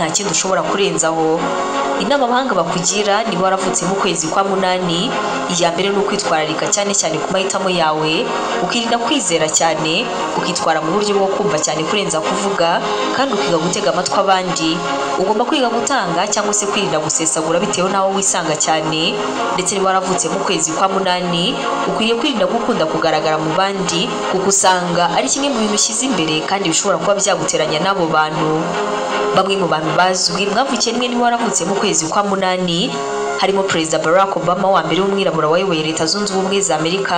nta kindi ushobora kurenzaho inama abahanga bakugira niba waravutse mu kwezi kwa munani iya mbere ni ukwitwararika cyane cyane ku mahitamo yawe ukirinda kwizera cyane ukitwara mu buryo bwo kumva cyane kurenza kuvuga kandi ukiga gutega amatwi abandi ugomba kwiga gutanga cyangwa se kwirinda gusesagura bitewe n'aho wisanga cyane ndetse niba waravutse mu kwezi kwa munani ukwiriye kwirinda gukunda kugaragara mu bandi kuko usanga ari kimwe mu bintu ushyize imbere kandi bishobora kuba byaguteranya n'abo bantu bamwe mu bantu bazwi mwavukiye rimwe niba waravutse mu kwezi kwa munani harimo perezida barack obama wa mbere w'umwirabura wayoboye leta zunze ubumwe za amerika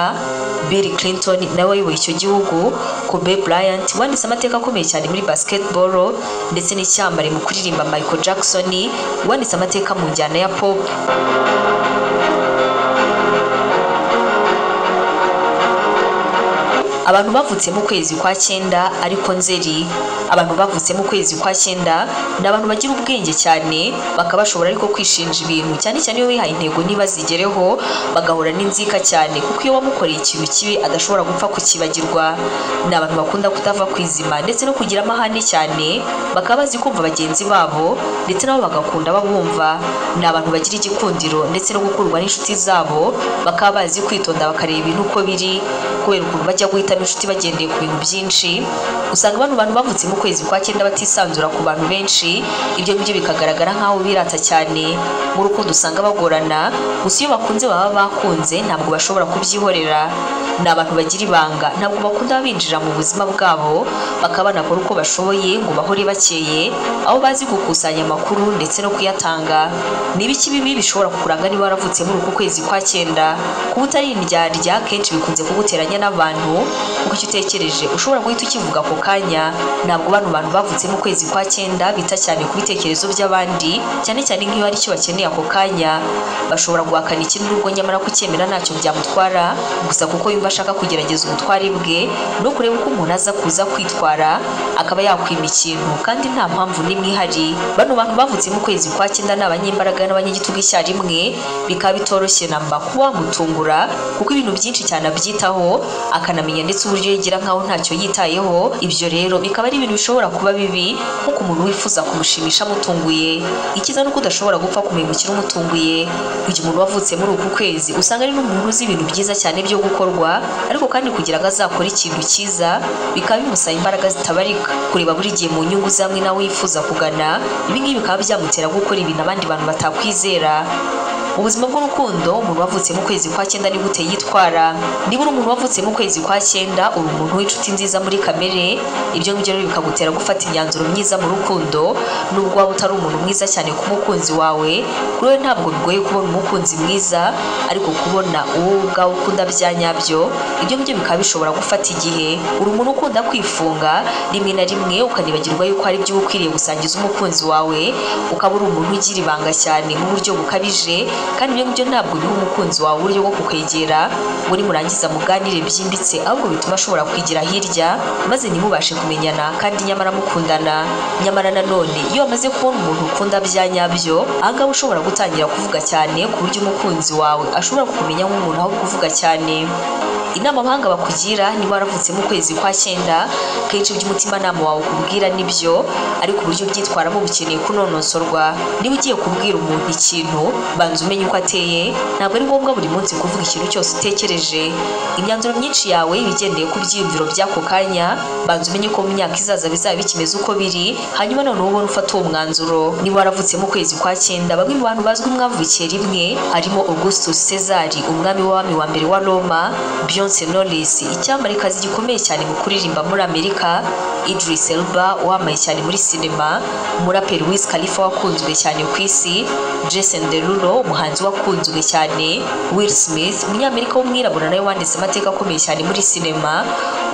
bill clinton nawe wayoboye icyo gihugu kobe bryant wanditse amateka akomeye cyane muri basketball ndetse n'icyambare mu kuririmba michael jackson wanditse amateka mu njyana ya pop abantu bavutse mu kwezi kwa cyenda ariko nzeri abantu bavutse mu kwezi kwa cyenda ni abantu bagira ubwenge cyane bakaba bashobora ariko kwishinja ibintu cyane cyane iyo wihaye intego ntibazigereho bagahura n'inzika cyane kuko iyo wamukoreye ikintu kibi adashobora gupfa kukibagirwa ni abantu bakunda kutava ku izima ndetse no kugira amahane cyane bakaba bazi kumva bagenzi babo ndetse nabo bagakunda babumva ni abantu bagira igikundiro ndetse no gukurwa n'inshuti zabo bakaba bazi kwitonda bakareba ibintu uko biri kubera ukuntu bajya guhitamo inshuti bagendeye ku bintu byinshi usanga bano bantu bavutse mu kwezi kwa cyenda batisanzura ku bantu benshi ibyo ngibyo bikagaragara nk'aho birata cyane mu rukundo usanga bagorana gusa iyo bakunze baba bakunze ntabwo bashobora kubyihorera ni abantu bagira ibanga ntabwo bakunda binjira mu buzima bwabo bakaba banakora uko bashoboye ngo bahore bakeye aho bazi gukusanya amakuru ndetse no kuyatanga ni ibiki bibi bishobora kukuranga niba waravutse muri uku kwezi kwa cyenda kuba utari indyarya kenshi bikunze kuguteranya n'abantu kuko icyo utekereje ushobora guhita ukivuga ako kanya ntabwo bano bantu bavutse mu kwezi kwa cyenda bita cyane ku bitekerezo by'abandi cyane cyane nk'iyo hari icyo bakeneye ako kanya bashobora guhakana ikintu n'ubwo nyamara kucyemera ntacyo byamutwara gusa kuko yumva ashaka kugerageza ubutware bwe no kureba uko umuntu aza kuza kwitwara akaba yakwima ikintu kandi nta mpamvu n'imwe ihari bano bantu bavutse mu kwezi kwa cyenda ni abanyembaraga n'abanyagitugu icyarimwe bikaba bitoroshye namba kuba wamutungura kuko ibintu byinshi cyane abyitaho akanamenya ndetse uburyo yigira nkaho ntacyo yitayeho ibyo rero bikaba ari ibintu bishobora kuba bibi nk'uko umuntu wifuza kumushimisha amutunguye ikiza ni uko udashobora gupfa kumenya umukino umutunguye igihe umuntu wavutse muri uku kwezi usanga ari n'umuntu uzi ibintu byiza cyane byo gukorwa ariko kandi kugira ngo azakore ikintu cyiza bikaba bimusaba imbaraga zitabarika kureba buri gihe mu nyungu zamwe nawe yifuza kugana ibi ngibi bikaba byamutera gukora ibintu abandi bantu batakwizera ubuzima bw'urukundo umuntu wavutse mu kwezi kwa cyenda ni gute yitwara niba uri umuntu wavutse mu kwezi kwa cyenda uri umuntu w'inshuti nziza muri kamere ibyo ngibyo rero bikagutera gufata imyanzuro myiza mu rukundo nubwo waba utari umuntu mwiza cyane ku mukunzi wawe kuri we ntabwo bigoye kubona umukunzi mwiza ariko kubona uwo ubwawe ukunda bya nyabyo ibyo ngibyo bikaba bishobora gufata igihe uri umuntu ukunda kwifunga rimwe na rimwe ukanibagirwa yuko hari ibyo uba ukwiriye gusangiza umukunzi wawe ukaba uri umuntu ugira ibanga cyane mu buryo bukabije kandi ibyo ngibyo ntabwo biha umukunzi wawe uburyo bwo kukwegera muri murangiza muganire byimbitse ahubwo bituma ashobora kwigira hirya maze ntimubashe kumenyana kandi nyamara mukundana nyamara nanone iyo wamaze kubona umuntu ukunda bya nyabyo ahangaha ushobora gutangira kuvuga cyane ku buryo umukunzi wawe ashobora kukumenya nk'umuntu aho kuvuga cyane inama abahanga bakugira niba waravutse mu kwezi kwa cyenda kenshi ibyo umutimanama wawe ukubwira nibyo ariko uburyo ubyitwaramo bukeneye kunonosorwa niba ugiye kubwira umuntu ikintu banza umenye uko ateye ntabwo ari ngombwa buri munsi kuvuga ikintu cyose utekereje imyanzuro myinshi yawe iba igendeye ku byiyumviro by'ako kanya banza umenye ko mu myaka izaza bizaba bikimeze uko biri hanyuma noneho ubone ufata uwo mwanzuro niba waravutse mu kwezi kwa cyenda bamwe mu bantu bazwi mwavukiye rimwe harimo augustus cesari umwami w'abami wa mbere wa roma Beyonce Knowless icyamamare gikomeye cyane mu kuririmba muri Amerika Idris Elba wamamaye cyane muri sinema umuraperi Wiz Khalifa wakunzwe cyane ku isi Jason Derulo umuhanzi wakunzwe cyane Will Smith umunyamerika w'umwirabura nawe wanditse amateka akomeye cyane muri sinema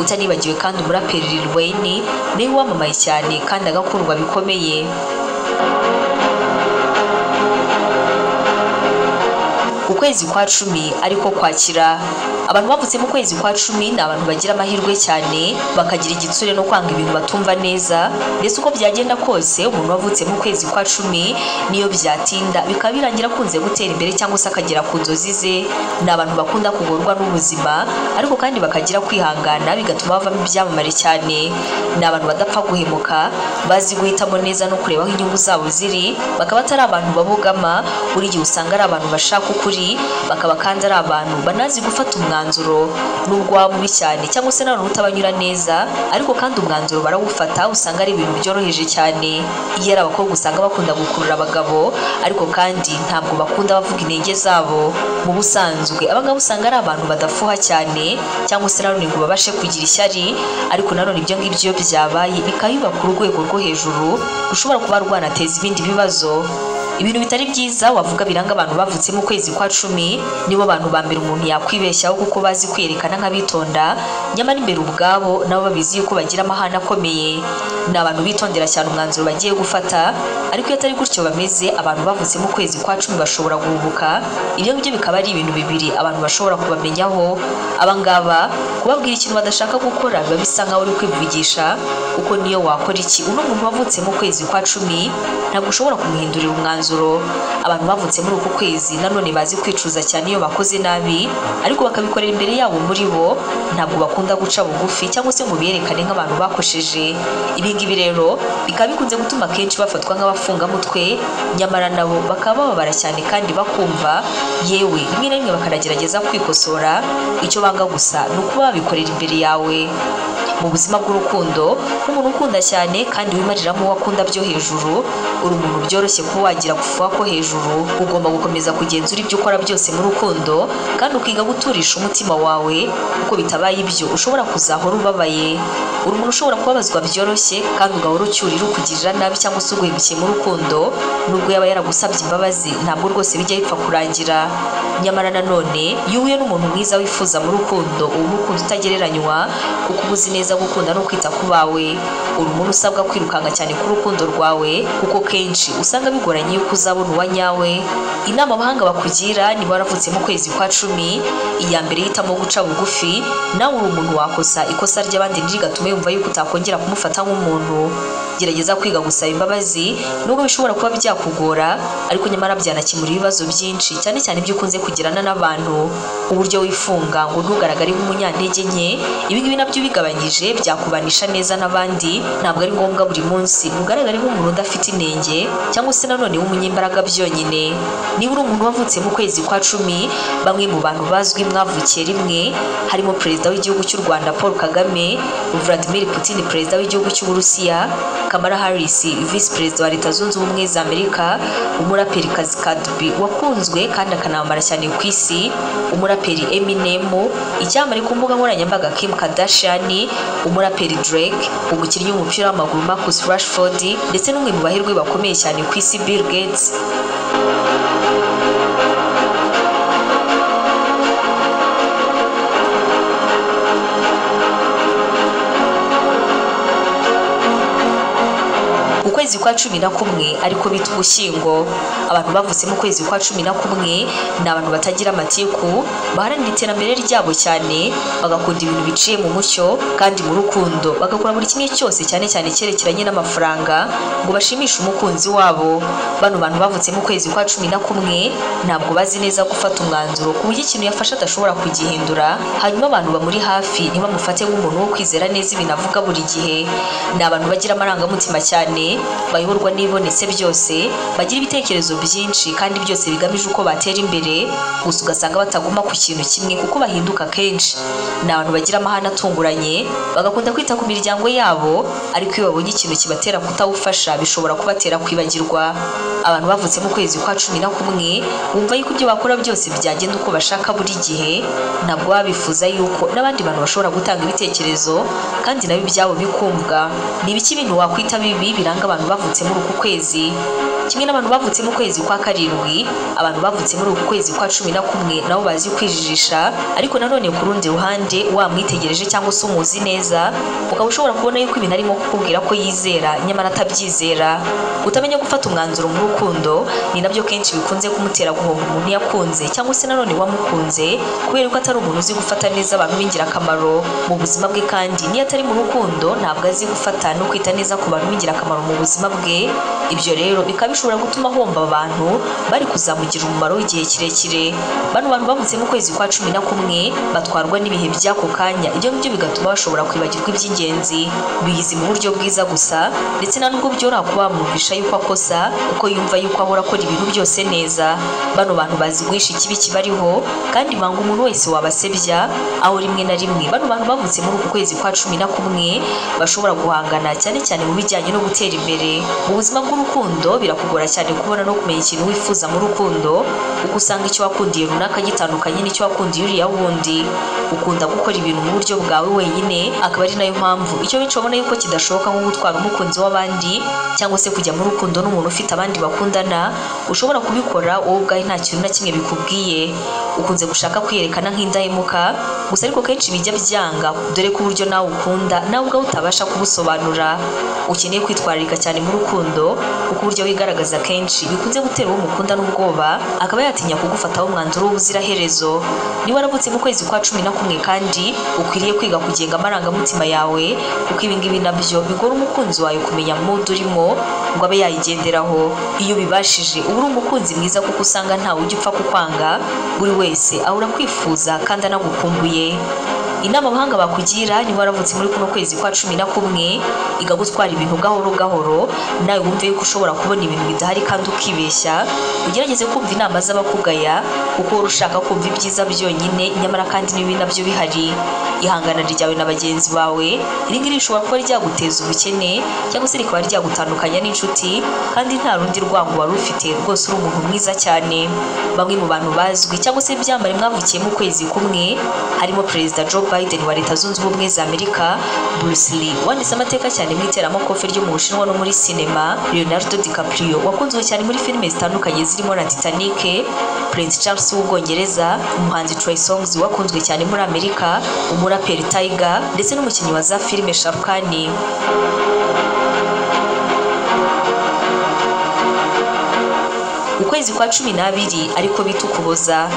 utanibagiwe kandi umuraperi Lil Wayne nawe wamamaye cyane kandi agakundwa bikomeye ukwezi kwa cumi ariko kwakira abantu bavutse mu kwezi kwa cumi ni abantu bagira amahirwe cyane bakagira igitsure no kwanga ibintu batumva neza mbese uko byagenda kose umuntu wavutse mu kwezi kwa cumi niyo byatinda bikaba birangira akunze gutera imbere cyangwa se akagera ku nzozi ze ni abantu bakunda kugorwa n'ubuzima ariko kandi bakagira kwihangana bigatuma bavamo ibyamamare cyane ni abantu badapfa guhemuka bazi guhitamo neza no kureba aho inyungu zabo ziri bakaba atari abantu babogama buri gihe usanga ari abantu bashaka ukuri bakaba kandi ari abantu banazi gufata umwanzuro nubwo waba mubi cyane cyangwa se nanone utabanyura neza ariko kandi umwanzuro barawufata usanga ari ibintu byoroheje cyane iyo ari abakobwa usanga bakunda gukurura abagabo ariko kandi ntabwo bakunda bavuga intege zabo mu busanzwe abangaba usanga ari abantu badafuha cyane cyangwa se nanone ngo babashe kugira ishyari ariko nanone ibyo ngibyo byabaye bikayubaka urwego rwo hejuru rushobora kuba rwanateza ibindi bibazo ibintu bitari byiza wavuga biranga abantu bavutse mu kwezi kwa cumi nibo bantu ba mbere umuntu yakwibeshyaho kuko bazi kwiyerekana nk'abitonda nyamara imbere ubwabo nabo babizi yuko bagira amahane akomeye ni abantu bitondera cyane umwanzuro bagiye gufata ariko iyo atari gutyo bameze abantu bavutse mu kwezi kwa cumi bashobora guhubuka ibyo ngibyo bikaba ari ibintu bibiri abantu bashobora kubamenyaho abangaba kubabwira ikintu badashaka gukora biba bisa nkaho uri kwivugisha kuko niyo wakora iki uno muntu wavutse mu kwezi kwa cumi ntabwo ushobora kumuhindurira umwanzuro abantu bavutse muri uku kwezi nanone bazi kwicuza cyane iyo bakoze nabi ariko bakabikorera imbere yabo muri bo ntabwo bakunda guca bugufi cyangwa se ngo biyerekane nk'abantu bakosheje ibi ngibi rero bikaba bikunze gutuma akenshi bafatwa nk'abafungamutwe nyamara nabo bakaba bababara cyane kandi bakumva yewe rimwe na rimwe bakanagerageza kwikosora icyo banga gusa ni ukuba babikorera imbere yawe mu buzima bw'urukundo nk'umuntu ukunda cyane kandi wimariramo uwo akunda byo hejuru uri umuntu byoroshye kuba wagira gufuha ko hejuru ugomba gukomeza kugenzura ibyo ukora byose mu rukundo kandi ukiga guturisha umutima wawe kuko bitabaye ibyo ushobora kuzahora ubabaye uri umuntu ushobora kubabazwa byoroshye kandi ugahora ucyurira ukugirira nabi cyangwa se uguhemukiye mu rukundo nubwo yaba yaragusabye imbabazi ntabwo rwose bijya bipfa kurangira nyamara nanone iyo uhuye n'umuntu mwiza wifuza mu rukundo uba umukunzi utagereranywa kuko uba uzi neza gukunda no kwita ku bawe uri umuntu usabwa kwirukanka cyane ku rukundo rwawe kuko kenshi usanga bigoranye yuko uzabona uwa nyawe inama abahanga bakugira niba waravutse mu kwezi kwa cumi iya mbere yitamo guca bugufi nawe uri umuntu wakosa ikosa ry'abandi ntirigatume yumva yuko utakongera kumufata nk'umuntu gerageza kwiga gusaba imbabazi nubwo bishobora kuba byakugora ariko nyamara byanakemura ibibazo byinshi cyane cyane ibyo ukunze kugirana n'abantu uburyo wifunga ngo ntugaragare nk'umunyantege nke ibingibi nabyo ubigabanyije byakubanisha neza n'abandi ntabwo ari ngombwa buri munsi ugaragare nk'umuntu udafite inenge cyangwa se nanone w'umunyembaraga byonyine niba uri umuntu wavutse mu kwezi kwa cumi bamwe mu bantu bazwi mwavukiye rimwe harimo perezida w'igihugu cy'u rwanda paul kagame vladimir putin perezida w'igihugu cy'uburusiya Kamala Harris visi perezida wa leta zunze ubumwe za amerika umuraperikazi Cardi B wakunzwe kandi akanamamara cyane ku isi umuraperi Eminem icyamamare ku mbuga nkoranyambaga Kim Kardashian umuraperi Drake umukinnyi w'umupira w'amaguru Marcus Rashford ndetse n'umwe mu bahirwe bakomeye cyane ku isi Bill Gates ukwezi kwa cumi na kumwe ariko bita ugushyingo abantu bavutse mu kwezi kwa cumi na kumwe ni abantu batagira amatiku baharanira iterambere ryabo cyane bagakunda ibintu biciye mu mucyo kandi mu rukundo bagakora buri kimwe cyose cyane cyane cyerekeranye n'amafaranga ngo bashimishe umukunzi wabo bano bantu bavutse mu kwezi kwa cumi na kumwe ntabwo bazi neza gufata umwanzuro ku buryo ikintu yafashe adashobora kugihindura hanyuma abantu bamuri hafi ntibamufate nk'umuntu wo kwizera neza ibintu avuga buri gihe ni abantu bagira amarangamutima cyane bayoborwa n'ibibonetse byose bagira ibitekerezo byinshi kandi byose bigamije uko batera imbere gusa ugasanga bataguma ku kintu kimwe kuko bahinduka kenshi ni abantu bagira amahane atunguranye bagakunda kwita ku miryango yabo ariko iyo babonye ikintu kibatera kutawufasha bishobora kubatera kwibagirwa abantu bavutse mu kwezi kwa cumi na kumwe bumva yuko ibyo bakora byose byagenda uko bashaka buri gihe ntabwo baba bifuza yuko n'abandi bantu bashobora gutanga ibitekerezo kandi nabo ibyabo bikumvwa ni ibiki bintu wakwita bibi biranga abantu bavutse muri uku kwezi kimwe n'abantu bavutse mu kwezi kwa karindwi abantu bavutse muri uku kwezi kwa cumi na kumwe nabo bazi kwijijisha ariko nanone ku rundi ruhande wamwitegereje cyangwa se umuzi neza ukaba ushobora kubona yuko ibintu arimo kukubwira ko yizera nyamara atabyizera kutamenya gufata umwanzuro mu rukundo ni nabyo kenshi bikunze kumutera guhomba umuntu yakunze cyangwa se nanone wamukunze kubera ko atari umuntu uzi gufata neza abantu b'ingirakamaro mu buzima bwe kandi niyo atari mu rukundo ntabwo azi gufata no kwita neza ku bantu b'ingirakamaro mu buzima bwe ibyo rero bikaba bishobora gutuma ahomba abantu bari kuzamugira umumaro w'igihe kirekire bano bantu bavutse mu kwezi kwa cumi na kumwe batwarwa n'ibihe by'ako kanya ibyo ngibyo bigatuma bashobora kwibagirwa iby'ingenzi biyizi mu buryo bwiza gusa ndetse nta nubwo byoroha kuba bamwumvisha yuko akosa kuko yumva yuko ahora akora ibintu byose neza bano bantu bazi guhisha ikibi kibariho kandi banga umuntu wese wabasebya aho rimwe na rimwe bano bantu bavutse muri uku kwezi kwa cumi na kumwe bashobora guhangana cyane cyane mu bijyanye no gutera imbere mu buzima bw'urukundo birakugora cyane kubona no kumenya ikintu wifuza mu rukundo kuko usanga icyo wakundiye runaka gitandukanye n'icyo wakundiye uriya wundi ukunda gukora ibintu mu buryo bwawe wenyine akaba ari nayo mpamvu icyo benshi babona yuko kidashoboka nko gutwara umukunzi w'abandi cyangwa se kujya mu rukundo n'umuntu ufite abandi bakundana ushobora kubikora wowe ubwawe nta kintu na kimwe bikubwiye ukunze gushaka kwiyerekana nk'indahemuka gusa ariko kenshi bijya byanga dore ko uburyo nawe ukunda nawe ubwawe utabasha kubusobanura ukeneye kwitwararika cyane mu rukundo kuko uburyo wigaragaza kenshi bikunze gutera uwo mukunda n'ubwoba akaba yatinya kugufataho umwanzuro w'ubuziraherezo niba waravutse mu kwezi kwa cumi na kumwe kandi ukwiriye kwiga kugenga amarangamutima yawe kuko ibingibi nabyo bigora umukunzi wawe kumenya mudu urimo ngo abe yayigenderaho iyo bibashije uba uri umukunzi mwiza kuko usanga ntawe ujya upfa kukwanga buri wese ahora kwifuza kandi anagukumbuye inama abahanga bakugira niba waravutse muri kuno kwezi kwa cumi na kumwe iga gutwara ibintu gahoro gahoro nawe wumve yuko ushobora kubona ibintu bidahari kandi ukibeshya ugerageze kumva inama z'abakugaya kuko wari ushaka kumva ibyiza byonyine nyamara kandi n'ibi nabyo bihari ihangana ryawe na bagenzi bawe iri ngiri rishobora kuba ryaguteza ubukene cyangwa se rikaba ryagutandukanya n'inshuti kandi nta rundi rwango wari ufite rwose uri umuntu mwiza cyane bamwe mu bantu bazwi cyangwa se ibyambare mwavukiye mu kwezi kumwe harimo perezida Joe Biden wa leta zunze ubumwe za Amerika Bruce Lee wanditse amateka cyane mu iteramakofe ryo mu Bushinwa no muri sinema Leonardo DiCaprio wakunzwe cyane muri filime zitandukanye zirimo na Titanic Prince Charles w'ubwongereza umuhanzi Trey Songz wakunzwe cyane muri Amerika umuraperi Tiger ndetse n'umukinnyi wa za filime Shah Khan ukwezi kwa cumi n'abiri ariko bita ukuboza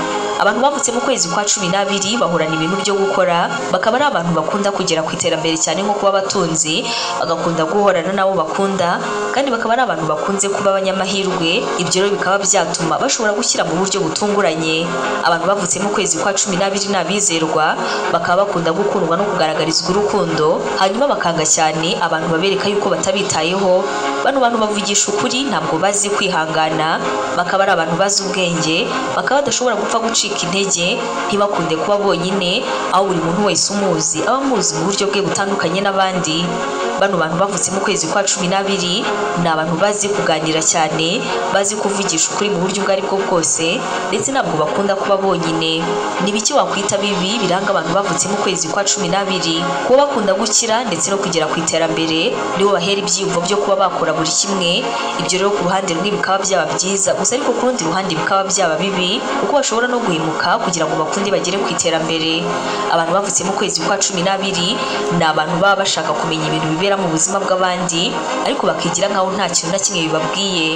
abantu bavutse mu kwezi kwa cumi n'abiri bahorana ibintu byo gukora bakaba ari abantu bakunda kugera ku iterambere cyane nko kuba abatunzi bagakunda guhorana n'abo bakunda kandi bakaba ari abantu bakunze kuba abanyamahirwe ibyo rero bikaba byatuma bashobora gushyira mu buryo butunguranye abantu bavutse mu kwezi kwa cumi n'abiri ni abizerwa bakaba bakunda gukundwa no kugaragarizwa urukundo hanyuma bakanga cyane abantu babereka yuko batabitayeho bano bantu bavugisha ukuri ntabwo bazi kwihangana bakaba ari abantu bazi ubwenge bakaba badashobora gupfa gucika intege ntibakunde kuba bonyine aho buri muntu wese umuzi aba amuzi mu buryo bwe butandukanye n'abandi bano bantu bavutse mu kwezi kwa cumi n'abiri ni abantu bazi kuganira cyane bazi kuvugisha ukuri mu buryo ubwo ari bwo bwose ndetse ntabwo bakunda kuba bonyine ni biki wakwita bibi biranga abantu bavutse mu kwezi kwa cumi n'abiri kuba bakunda gukira ndetse no kugera ku iterambere nibo bahera ibyiyumvo byo kuba bakora buri kimwe ibyo rero ku ruhande rumwe bikaba byaba byiza gusa ariko ku rundi ruhande bikaba byaba bibi kuko bashobora no guhemuka kugira ngo bakunde bagere ku iterambere abantu bavutse mu kwezi kwa cumi n'abiri ni abantu baba bashaka kumenya ibintu bibera mu buzima bw'abandi ariko bakigira nkaho nta kintu na kimwe bibabwiye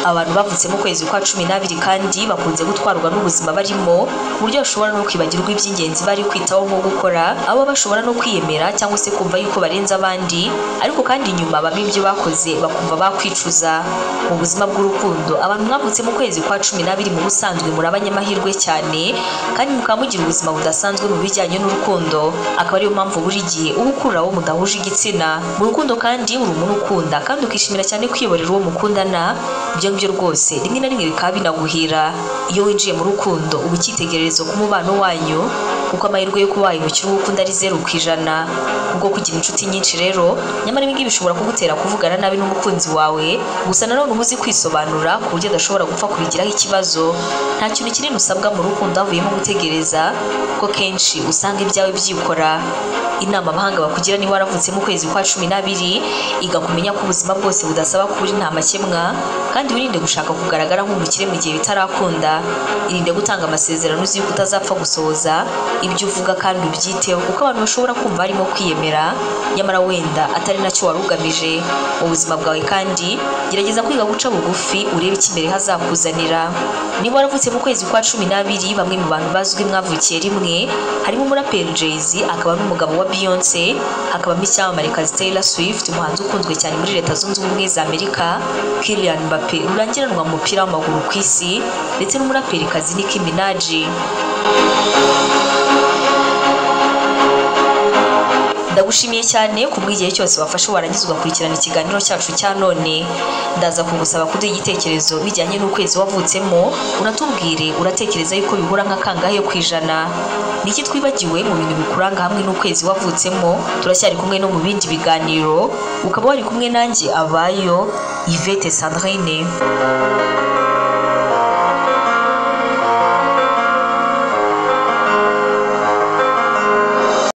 abantu bavutse mu kwezi kwa cumi n'abiri kandi bakunze gutwarwa n'ubuzima barimo ku buryo bashobora no kwibagirwa iby'ingenzi bari kwitaho nko gukora abo bashobora no kwiyemera cyangwa se kumva yuko barenze abandi ariko kandi nyuma bamwe ibyo bakoze bakumva bakwicuza mu buzima bw'urukundo abantu mwavutse mu kwezi kwa cumi n'abiri mu busanzwe muri abanyamahirwe cyane kandi mukaba mugira ubuzima budasanzwe mu bijyanye n'urukundo akaba ariyo mpamvu buri gihe uba ukurura abo mudahuje igitsina mu rukundo kandi uri umuntu ukunda kandi ukishimira cyane kwiyoborera uwo mukundana ibyo ngibyo rwose rimwe na rimwe bikaba binaguhira iyo winjiye mu rukundo uba icyitegererezo ku mubano wanyu kuko amahirwe yo kuba wayimukira uwo ukunda ari zeru ku ijana ubwo kugira inshuti nyinshi rero nyamara ibi ngibi bishobora kugutera kuvugana nabi n'umukunzi wawe gusa nanone uba uzi kwisobanura ku buryo adashobora gupfa kubigiraho ikibazo nta kintu kinini usabwa mu rukundo havuyemo gutegereza kuko kenshi usanga ibyawe byikora inama abahanga bakugira niba waravutse mu kwezi kwa cumi n'abiri iga kumenya ko ubuzima bwose budasaba kuba uri nta makemwa kandi wirinde gushaka kugaragara nk'umukire mu gihe bitarakunda irinde gutanga amasezerano uzi yuko utazapfa gusohoza ibyo uvuga kandi ubyiteho kuko abantu bashobora kumva harimo kwiyemera nyamara wenda atari nacyo wari ugamije mu buzima bwawe kandi gerageza kwiga guca bugufi urebe icyo imbere hazakuzanira niba waravutse mu kwezi kwa cumi n'abiri bamwe mu bantu bazwi mwavukiye rimwe harimo umuraperi Jay-Z akaba n'umugabo wa Beyonce hakabamo icyamamarekazi Taylor Swift umuhanzi ukunzwe cyane muri leta zunze ubumwe za Amerika Kylian Mbappe rurangiranwa mu mupira w'amaguru ku isi ndetse n'umuraperikazi Nicki Minaj ndagushimiye cyane ku bw'igihe cyose wafashe warangiza ugakurikirana ikiganiro cyacu cya none ndaza kugusaba kuduha igitekerezo bijyanye n'ukwezi wavutsemo unatubwire uratekereza yuko bihura nka kangahe ku ijana ni iki twibagiwe mu bintu bikuranga hamwe n'ukwezi wavutsemo turacyari kumwe no mu bindi biganiro ukaba wari kumwe nanjye abayo ivete sandrine